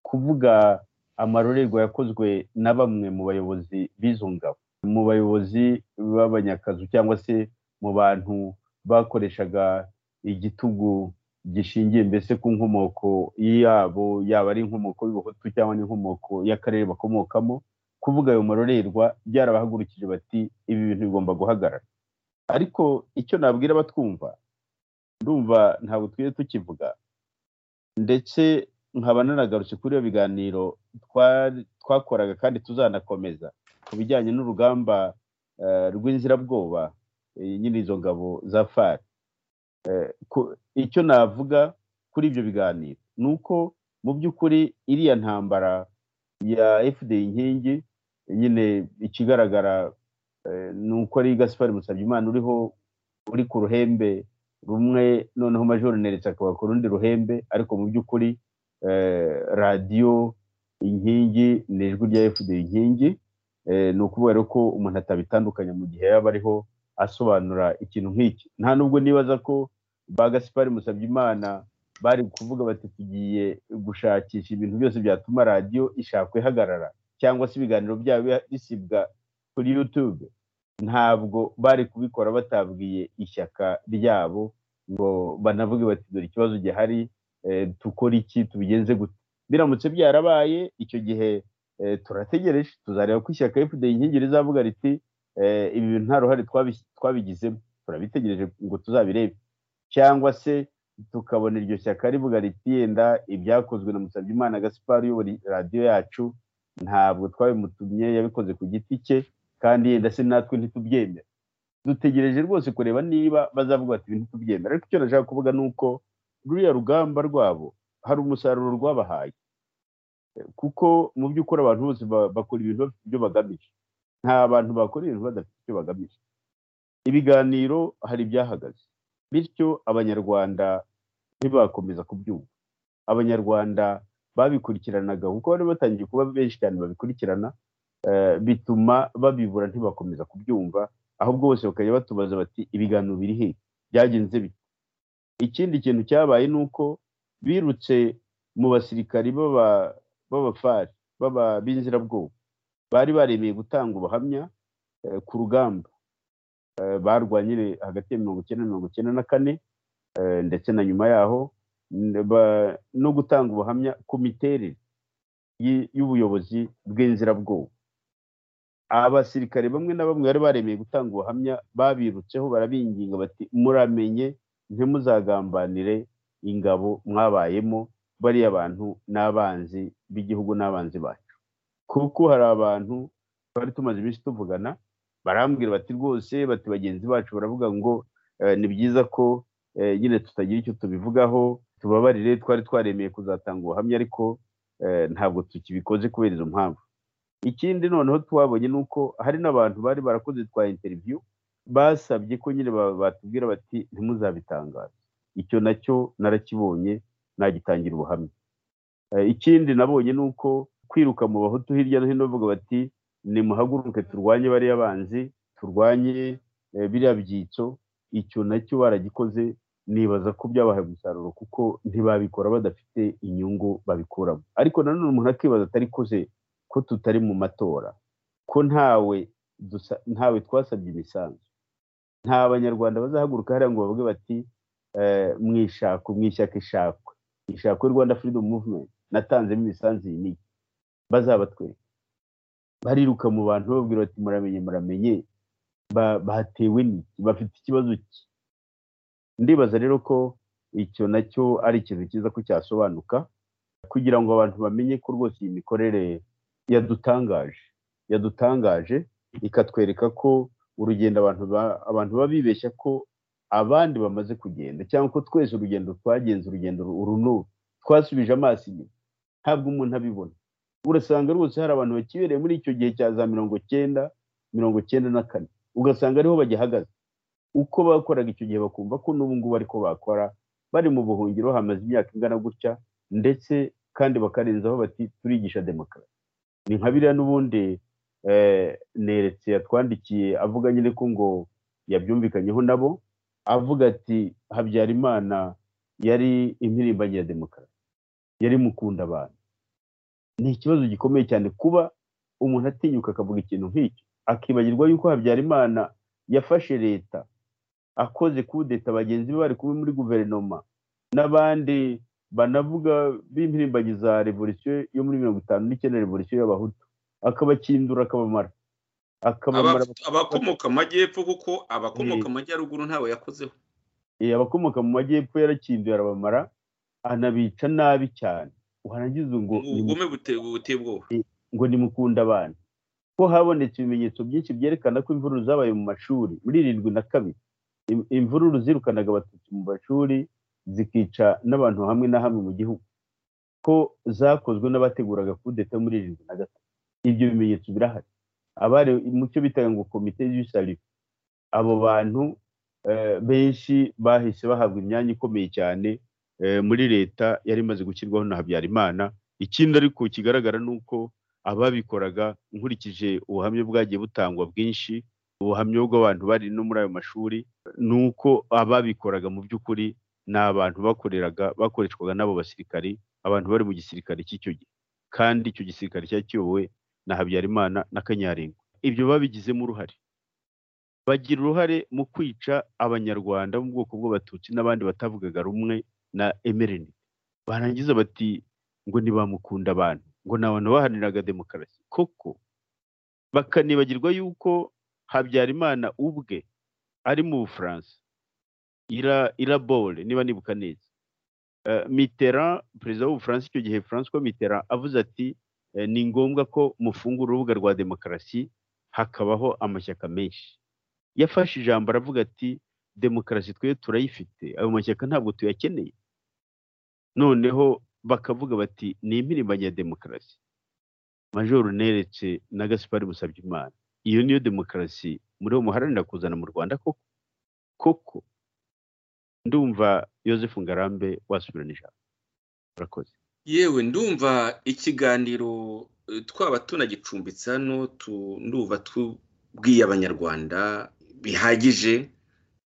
kuvuga amarorerwa yakozwe na bamwe mu bayobozi b'izo ngabo mu bayobozi b'abanyakazu cyangwa se mu bantu bakoreshaga igitugu gishingiye mbese ku nkomoko yabo yaba ari inkomoko y'ubuhutu cyangwa n'inkomoko y'akarere bakomokamo kuvuga ayo marorerwa byarabahagurukije bati ibi bintu bigomba guhagarara ariko icyo nabwira abatwumva ndumva ntabwo twiriwe tukivuga ndetse nkaba nanagarutse kuri iyo biganiro twakoraga kandi tuzanakomeza ku bijyanye n'urugamba rw'inzirabwoba nyine izo ngabo za fari icyo navuga kuri ibyo biganiro ni uko mu by'ukuri iriya ntambara ya fda inkingi nyine ikigaragara ni uko ari gaspari musabyimana uriho uri ku ruhembe rumwe noneho majoro neretse akaba ku rundi ruhembe ariko mu by'ukuri radiyo inkingi ni ijwi rya fda inkingi ni ukubera ko umuntu atabitandukanya mu gihe yaba ariho asobanura ikintu nk'iki nta nubwo nibaza ko ba gaspari musabyimana bari kuvuga bati tugiye gushakisha ibintu byose byatuma radiyo ishakwa ihagarara cyangwa se ibiganiro byabo bisibwa kuri yutube ntabwo bari kubikora batabwiye ishyaka ryabo ngo banavuge bati dore ikibazo gihari dukore iki tubigenze gute biramutse byarabaye icyo gihe turategereje tuzareba ko ishyaka fda inkingi rizavuga riti ibi bintu nta ruhare twabigizemo turabitegereje ngo tuzabirebe cyangwa se tukabona iryo shyaka rivuga riti yenda ibyakozwe na musabyimana gaspari uyobora radiyo yacu ntabwo twabimutumye yabikoze ku giti cye kandi yenda se natwe ntitubyemera dutegereje rwose kureba niba bazavuga bati ibintu tubyemera ariko icyo nashaka kuvuga ni uko ruriya rugamba rwabo hari umusaruro rwabahaye kuko mu by'ukuri abantu bose bakora ibintu bafite ibyo bagamije nta bantu bakora ibintu badafite icyo bagamije ibiganiro hari ibyahagaze bityo abanyarwanda ntibakomeza kubyumva abanyarwanda babikurikiranaga kuko bari batangiye kuba benshi cyane babikurikirana bituma babibura ntibakomeza kubyumva ahubwo bose bakajya batubaza bati ibiganiro biri he byagenze bite ikindi kintu cyabaye ni uko birutse mu basirikari b'abafari b'inzirabwoba bari baremeye gutanga ubuhamya ku rugamba barwanye hagati ya mirongo icyenda na mirongo icyenda na kane ndetse na nyuma yaho no gutanga ubuhamya ku miterere y'ubuyobozi bw'inzirabwoba abasirikare bamwe na bamwe bari baremeye gutanga ubuhamya babirutseho barabinginga bati muramenye ntimuzagambanire ingabo mwabayemo bariya bantu n'abanzi b'igihugu n'abanzi bacu kuko hari abantu bari tumaze iminsi tuvugana barambwira bati rwose bati bagenzi bacu baravuga ngo ni byiza ko nyine tutagira icyo tubivugaho tubabarire twari twaremeye kuzatanga ubuhamya ariko ntabwo tukibikoze kubera izo mpamvu ikindi noneho twabonye ni uko hari n'abantu bari barakoze twa interiviyu basabye ko nyine batubwira bati ntimuzabitangaze icyo nacyo narakibonye nagitangira ubuhamya ikindi nabonye ni uko kwiruka mu bahutu hirya no hino bavuga bati nimuhaguruke turwanye bariya banzi turwanye biriya byitso icyo nacyo baragikoze nibaza ko byabahaye umusaruro kuko ntibabikora badafite inyungu babikuramo ariko nanone umuntu akibaza atari koze ko tutari mu matora ko ntawe ntawe twasabye imisanzu nta banyarwanda bazahaguruka hariya ngo bavuge bati mwishakwe mwishyaka ishakwe ishakwe rwanda freedom movement natanzemo imisanzu iyi n'iyi bazabatwereka bariruka mu bantu bababwira bati muramenye muramenye batewe n'iki bafite ikibazo ki ndibaza rero ko icyo nacyo ari ikintu cyiza ko cyasobanuka kugira ngo abantu bamenye ko rwose iyi mikorere yadutangaje yadutangaje ikatwereka ko urugendo abantu baba bibeshya ko abandi bamaze kugenda cyangwa ko twese urugendo twagenze urugendo uru n'uru twasubije amaso inyuma ntabwo umuntu abibona urasanga rwose hari abantu bakibereye muri icyo gihe cya za mirongo cyenda mirongo cyenda na kane ugasanga ariho bagihagaze uko bakoraga icyo gihe bakumva ko n'ubu ngubu ariko bakora bari mu buhungiro hamaze imyaka ingana gutya ndetse kandi bakarenzaho bati turigisha demokarasi ni nka biriya n'ubundi neretse yatwandikiye avuga nyine ko ngo yabyumvikanyeho nabo avuga ati habyarimana yari impirimbanyi ya demokarasi yari mukunda abantu ni ikibazo gikomeye cyane kuba umuntu atinyuka akavuga ikintu nk'icyo akibagirwa yuko habyarimana yafashe leta akoze kudeta bagenzi be bari kumwe muri guverinoma n'abandi banavuga b'impirimbanyi za revolisiyo yo muri mirongo itanu n'icyenda revolisiyo y'abahutu akabakindura akabamara
abakomoka mu majyepfo kuko abakomoka mu majyaruguru ntawe yakozeho
abakomoka mu majyepfo yarakinduye arabamara anabica nabi cyane warangiza ngo
ubugome buteye ubwoba
ngo nimukunda abantu ko habonetse ibimenyetso byinshi byerekana ko imvururu zabaye mu mashuri muri irindwi na kabiri imvururu zirukanaga abatutsi mu mashuri zikica n'abantu hamwe na hamwe mu gihugu ko zakozwe n'abateguraga kudeta muri irindwi na gatatu ibyo bimenyetso birahari abari mu cyo bitaga ngo komite y'isarifu abo bantu benshi bahise bahabwa imyanya ikomeye cyane muri leta yari imaze gushyirwaho na habyarimana ikindi ariko kigaragara ni uko ababikoraga nkurikije ubuhamya bwagiye butangwa bwinshi ubuhamya bw'abantu bari no muri ayo mashuri ni uko ababikoraga mu by'ukuri ni abantu bakoreraga bakoreshwaga n'abo basirikari abantu bari mu gisirikare cy'icyo gihe kandi icyo gisirikare cyari kiyobowe na habyarimana na kanyarengo ibyo babigizemo uruhare bagira uruhare mu kwica abanyarwanda bo mu bwoko bw'abatutsi n'abandi batavugaga rumwe na emerini barangiza bati ngo ntibamukunda abantu ngo ni abantu baharaniraga demokarasi koko bakanibagirwa yuko habyarimana ubwe ari mu bufaransa irabore niba nibuka neza mitera perezida w'ubufaransa icyo gihe francois mitera avuze ati ni ngombwa ko mufungura urubuga rwa demokarasi hakabaho amashyaka menshi yafashe ijambo aravuga ati demokarasi twe turayifite ayo mashyaka ntabwo tuyakeneye noneho bakavuga bati ni impirimbanyi ya demokarasi majoro neretse na gaspari musabyimana iyo niyo demokarasi muri bo muharanira kuzana mu rwanda koko koko ndumva Yosefu ngarambe wasubirana ijambo urakoze
yewe ndumva ikiganiro twaba tunagicumbitse hano ndumva tubwiye abanyarwanda bihagije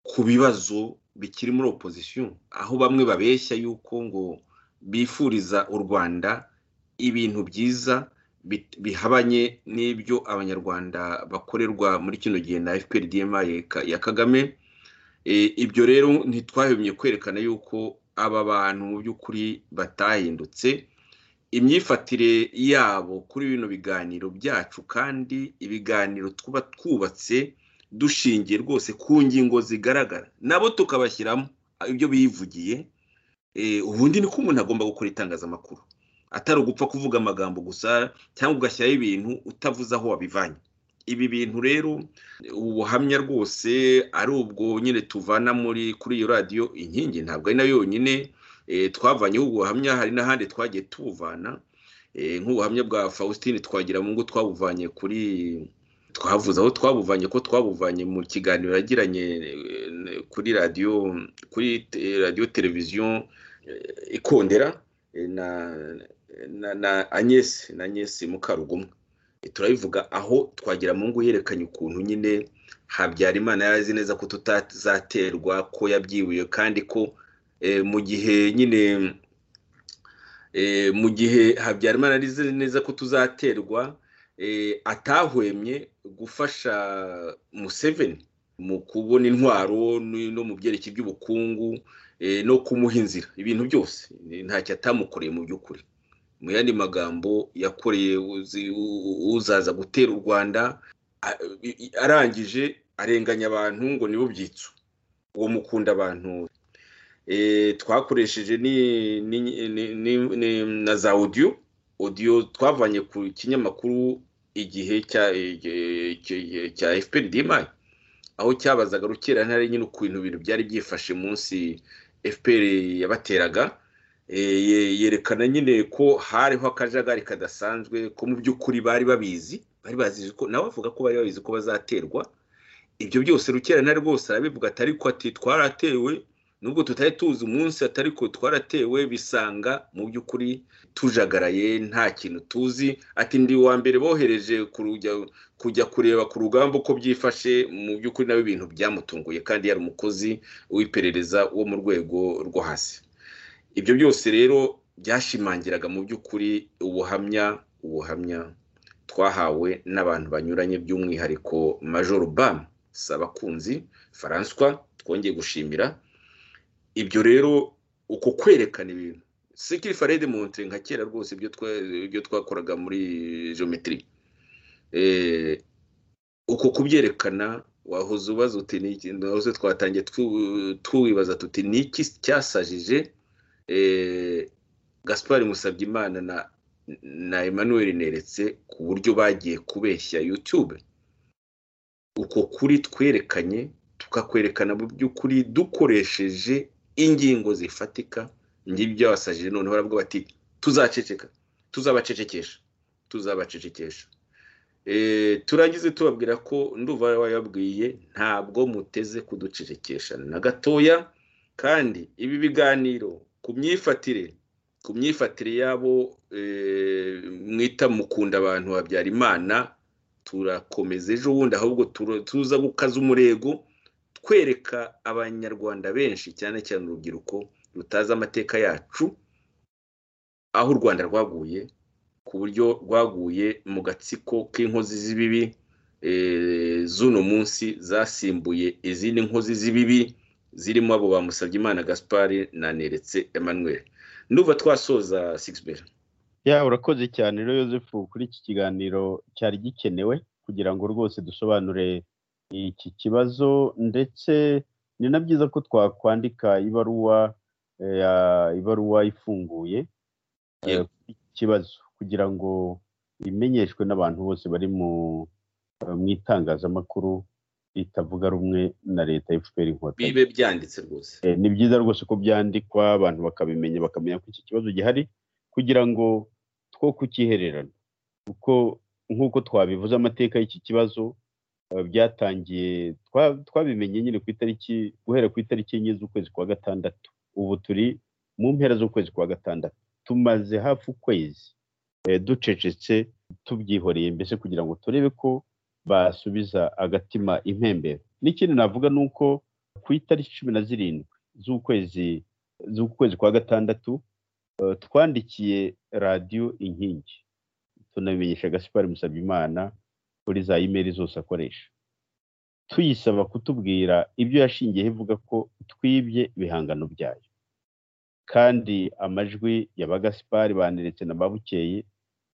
ku bibazo bikiri muri opozisiyo aho bamwe babeshya yuko ngo bifuriza u rwanda ibintu byiza bihabanye n'ibyo abanyarwanda bakorerwa muri kino gihe na fpr dma ya kagame ibyo rero ntitwahemye kwerekana yuko aba bantu mu by'ukuri batahindutse imyifatire yabo kuri bino biganiro byacu kandi ibiganiro tuba twubatse dushingiye rwose ku ngingo zigaragara nabo tukabashyiramo ibyo bivugiye ubundi ni ko umuntu agomba gukora itangazamakuru atari ugupfa kuvuga amagambo gusa cyangwa ugashyiraho ibintu utavuze aho wabivanye ibi bintu rero ubuhamya rwose ari ubwo nyine tuvana muri kuri iyo radiyo inkingi ntabwo ari nayo yonyine twavanyeho ubuhamya hari n'ahandi twagiye tubuvana nk'ubuhamya bwa faustin twagira mu ngo twabuvanye kuri twavuze aho twabuvanye ko twabuvanye mu kiganiro yagiranye kuri radiyo kuri radiyo televiziyo ikondera na na agnès na agnès mukarugumwe turabivuga aho twagira mu ngo yerekanye ukuntu nyine habyarimana yazi neza ko tutazaterwa ko yabyibuye kandi ko mu gihe nyine mu gihe habyarimana arize neza ko tuzaterwa atahwemye gufasha museveni mu kubona intwaro no mu byerekeye by'ubukungu no kumuha inzira ibintu byose ntacyo atamukoreye mu by'ukuri mu yandi magambo yakoreye uzaza gutera u rwanda arangije arenganya abantu ngo nibo byitso uwo mukunda abantu twakoresheje na za odiyo odiyo twavanye ku kinyamakuru igihe cya efuperi dimayi aho cyabazaga rukera ntare nyine ukuntu ibintu byari byifashe munsi efuperi yabateraga yerekana nyine ko hariho akajagari kadasanzwe ko mu by'ukuri bari babizi bari bazi ko nawe avuga ko bari babizi ko bazaterwa ibyo byose rukera ntare rwose arabivuga atari ko ati twaratewe nubwo tutari tuzi umunsi atari ko twaratewe bisanga mu by'ukuri tujagaraye nta kintu tuzi ati ndi uwa mbere bohereje kujya kureba ku rugamba uko byifashe mu by'ukuri nawe ibintu byamutunguye kandi yari umukozi w'iperereza wo mu rwego rwo hasi ibyo byose rero byashimangiraga mu by'ukuri ubuhamya ubuhamya twahawe n'abantu banyuranye by'umwihariko majoro bamu sabakunzi faranswa twongeye gushimira ibyo rero uko kwerekana ibintu sikiri farede monte nka kera rwose ibyo twakoraga muri geometry uko kubyerekana wahoze ubaza uti wahoze twatangiye tuwibaza tuti ni iki cyasajije gaspari musabyimana na na emmanuel neretse ku buryo bagiye kubeshya yutube uko kuri twerekanye tukakwerekana mu by'ukuri dukoresheje ingingo zifatika ngibyo byabasajije noneho baravuga bati tuzaceceka tuzabacecekesha tuzabacecekesha turangize tubabwira ko nduva wayabwiye ntabwo muteze kuducecekesha na gatoya kandi ibi biganiro ku myifatire ku myifatire y'abo mwita mukunda abantu babyara imana turakomeza ejo bundi ahubwo tuza gukaza umurego twereka abanyarwanda benshi cyane cyane urubyiruko rutazi amateka yacu aho u rwanda rwaguye ku buryo rwaguye mu gatsiko k'inkozi z'ibibi z'uno munsi zasimbuye izindi nkozi z'ibibi zirimo abo bamusabye imana gaspari na neretse emmanuel nduva twasoza sigisi
ya urakoze cyane rero yosefu kuri iki kiganiro cyari gikenewe kugira ngo rwose dusobanure iki kibazo ndetse ni na byiza ko twakwandika ibaruwa ibaruwa ifunguye ikibazo kugira ngo imenyeshwe n'abantu bose bari mu itangazamakuru ritavuga rumwe na leta y'efuperi inkotanyi
bibe byanditse rwose
ni byiza rwose ko byandikwa abantu bakabimenya bakamenya ko iki kibazo gihari kugira ngo two kukihererana kuko nk'uko twabivuze amateka y'iki kibazo byatangiye twabimenye nyine ku itariki guhera ku itariki enye z'ukwezi kwa gatandatu ubu turi mu mpera z'ukwezi kwa gatandatu tumaze hafi ukwezi ducecetse tubyihoreye mbese kugira ngo turebe ko basubiza agatima impembero n'ikindi navuga ni uko ku itariki cumi na zirindwi z'ukwezi z'ukwezi kwa gatandatu twandikiye radiyo inkingi tunabimenyesha gaspari musabyimana kuri za imeri zose akoresha tuyisaba kutubwira ibyo yashingiyeho ivuga ko twibye ibihangano byayo kandi amajwi ya bagasipari baneretse na babukeye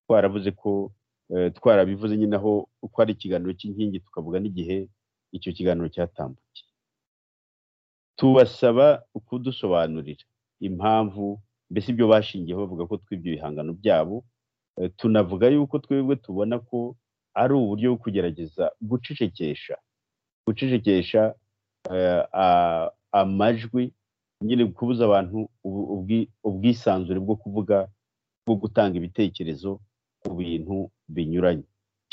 twaravuze ko twarabivuze nyine aho uko ari ikiganiro cy'inkingi tukavuga n'igihe icyo kiganiro cyatambukiye tubasaba kudusobanurira impamvu mbese ibyo bashingiyeho bavuga ko twibye ibihangano byabo tunavuga yuko twebwe tubona ko ari uburyo bwo kugerageza gucecekesha gucecekesha amajwi nyine kubuza abantu ubwisanzure bwo kuvuga bwo gutanga ibitekerezo ku bintu binyuranye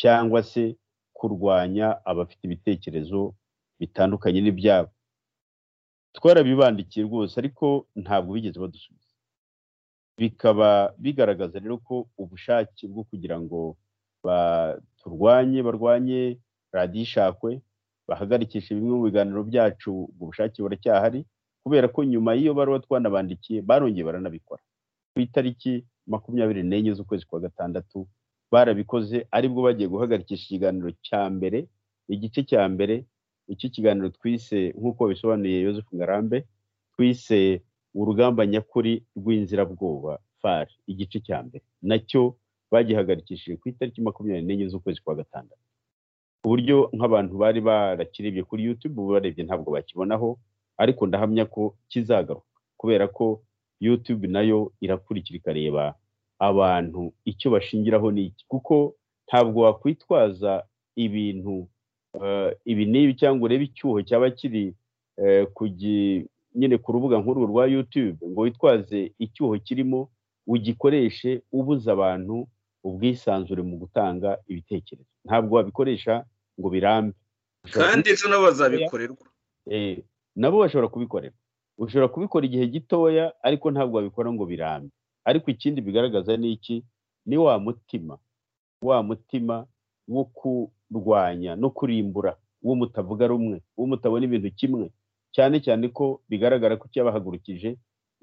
cyangwa se kurwanya abafite ibitekerezo bitandukanye n'ibyabo twarabibandikiye rwose ariko ntabwo bigeze badusubiza bikaba bigaragaza rero ko ubushake bwo kugira ngo turwanye barwanye radiyo ishakwe bahagarikisha bimwe mu biganiro byacu mu bushake buracyahari kubera ko nyuma y'iyo baruwa twanabandikiye barongeye baranabikora ku itariki makumyabiri n'enye z'ukwezi kwa gatandatu barabikoze aribwo bagiye guhagarikisha ikiganiro cya mbere igice cya mbere iki kiganiro twise nk'uko bisobanuye Yosefu ngarambe twise urugamba nyakuri rw'inzirabwoba fari igice cya mbere nacyo bagihagarikishije ku itariki makumyabiri n'enye z'ukwezi kwa gatandatu ku buryo nk'abantu bari barakirebye kuri yutube ubu barebye ntabwo bakibonaho ariko ndahamya ko kizagaruka kubera ko yutube nayo irakurikira ikareba abantu icyo bashingiraho ni iki kuko ntabwo wakwitwaza ibintu ibi n'ibi cyangwa urebe icyuho cyaba kiri nyine ku rubuga nk'uru rwa yutube ngo witwaze icyuho kirimo ugikoreshe ubuza abantu ubwisanzure mu gutanga ibitekerezo ntabwo wabikoresha ngo birambe
kandi ejo nabo bazabikorerwa
nabo bashobora kubikorera ushobora kubikora igihe gitoya ariko ntabwo wabikora ngo birambe ariko ikindi bigaragaza ni iki ni wa mutima wa mutima wo kurwanya no kurimbura uwo mutavuga rumwe uwo mutabona ibintu kimwe cyane cyane ko bigaragara ko icyabahagurukije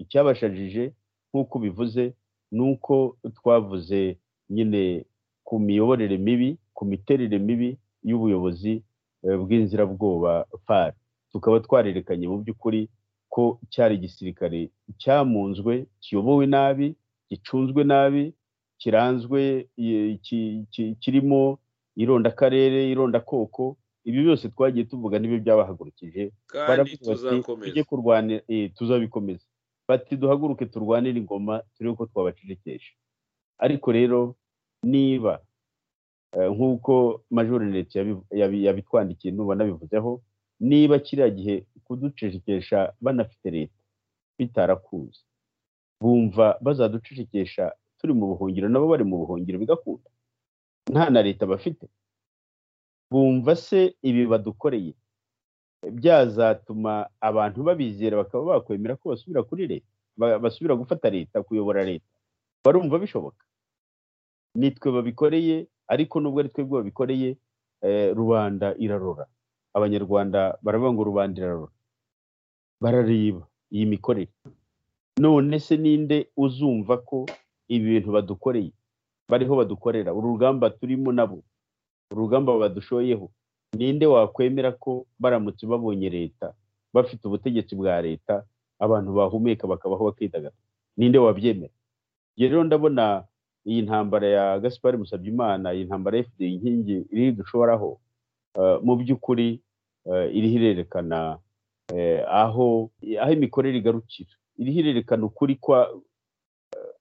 icyabashajije nk'uko bivuze ni uko twavuze nyine ku miyoborere mibi ku miterere mibi y'ubuyobozi bw'inzirabwoba fari tukaba twarerekanye mu by'ukuri ko cyari igisirikare cyamunzwe kiyobowe nabi gicunzwe nabi kiranzwe kirimo irondakarere irondakoko ibi byose twagiye tuvuga n'ibyo byabahagurukije tujye kurwana tuzabikomeza bati duhaguruke turwanire ingoma turebe ko twabacecekesha ariko rero niba nk'uko major leta yabitwandikiye nuba nabivuzeho niba kiriya gihe kuducecekesha banafite leta bitarakuze bumva bazaducecekesha turi mu buhungiro nabo bari mu buhungiro bigakunda nta na leta bafite bumva se ibi badukoreye byazatuma abantu babizera bakaba bakwemera ko basubira kuri leta basubira gufata leta kuyobora leta barumva bishoboka nitwe babikoreye ariko nubwo ari twebwe babikoreye rubanda irarora abanyarwanda baravuga ngo rubanda irarora barareba iyi mikorere none se ninde uzumva ko ibi bintu badukoreye bariho badukorera urugamba turimo nabo urugamba badushoyeho ninde wakwemera ko baramutse babonye leta bafite ubutegetsi bwa leta abantu bahumeka bakabaho bakidagadura ninde wabyemera rero ndabona iyi ntambara ya gaspar musabyimana iyi ntambara ya fda inkingi iri dushoraho mu by'ukuri iriho irerekana aho aho imikorere igarukira iriho irerekana ukuri kwa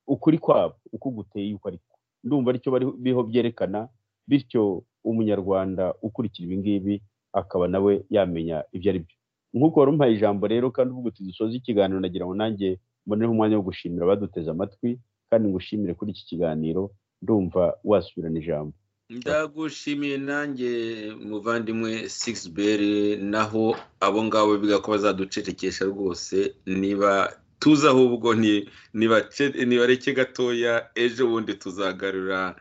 ukuri kwabo uko guteye uko ariko ndumva aricyo bariho byerekana bityo umunyarwanda ukurikira ibi ngibi akaba nawe yamenya ibyo ari byo nk'uko wari umuhaye ijambo rero kandi ubwo tudusoza ikiganiro nagira ngo nanjye mboneho umwanya wo gushimira baduteze amatwi kandi ngushimire kuri iki kiganiro ndumva wasubirana ijambo
ndagushimiye nanjye muvandimwe sigisi naho abo ngabo biga ko bazaducecekesha rwose niba tuzi ahubwo nibareke gatoya ejo bundi tuzagarura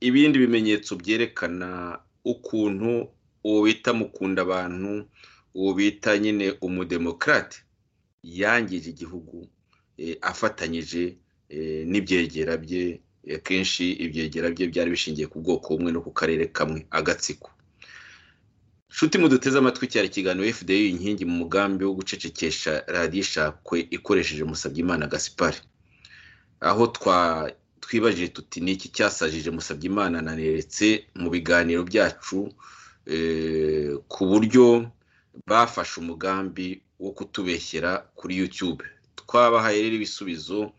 ibindi bimenyetso byerekana ukuntu uwo bita mukunda abantu uwo bita nyine umudemokarate yangije igihugu afatanyije n'ibyegera bye akenshi ibyegera bye byari bishingiye ku bwoko bumwe no ku karere kamwe agatsiko nshuti muduteze amatwi cyari ikiganiro fda inkingi mu mugambi wo gucecekesha radiyo ishakwe ikoresheje Musabyimana gasipari aho twa twibajije tuti ni iki cyasajije Musabyimana naneretse mu biganiro byacu ku buryo bafashe umugambi wo kutubeshyera kuri yutube twabahaye rero ibisubizo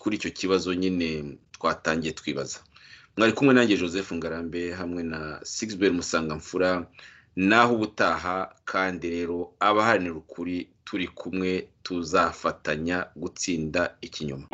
kuri icyo kibazo nyine twatangiye twibaza mwari kumwe nanjye joseph ngarambe hamwe na sigisi musangamfura naho ubutaha kandi rero abaharanira ukuri turi kumwe tuzafatanya gutsinda ikinyoma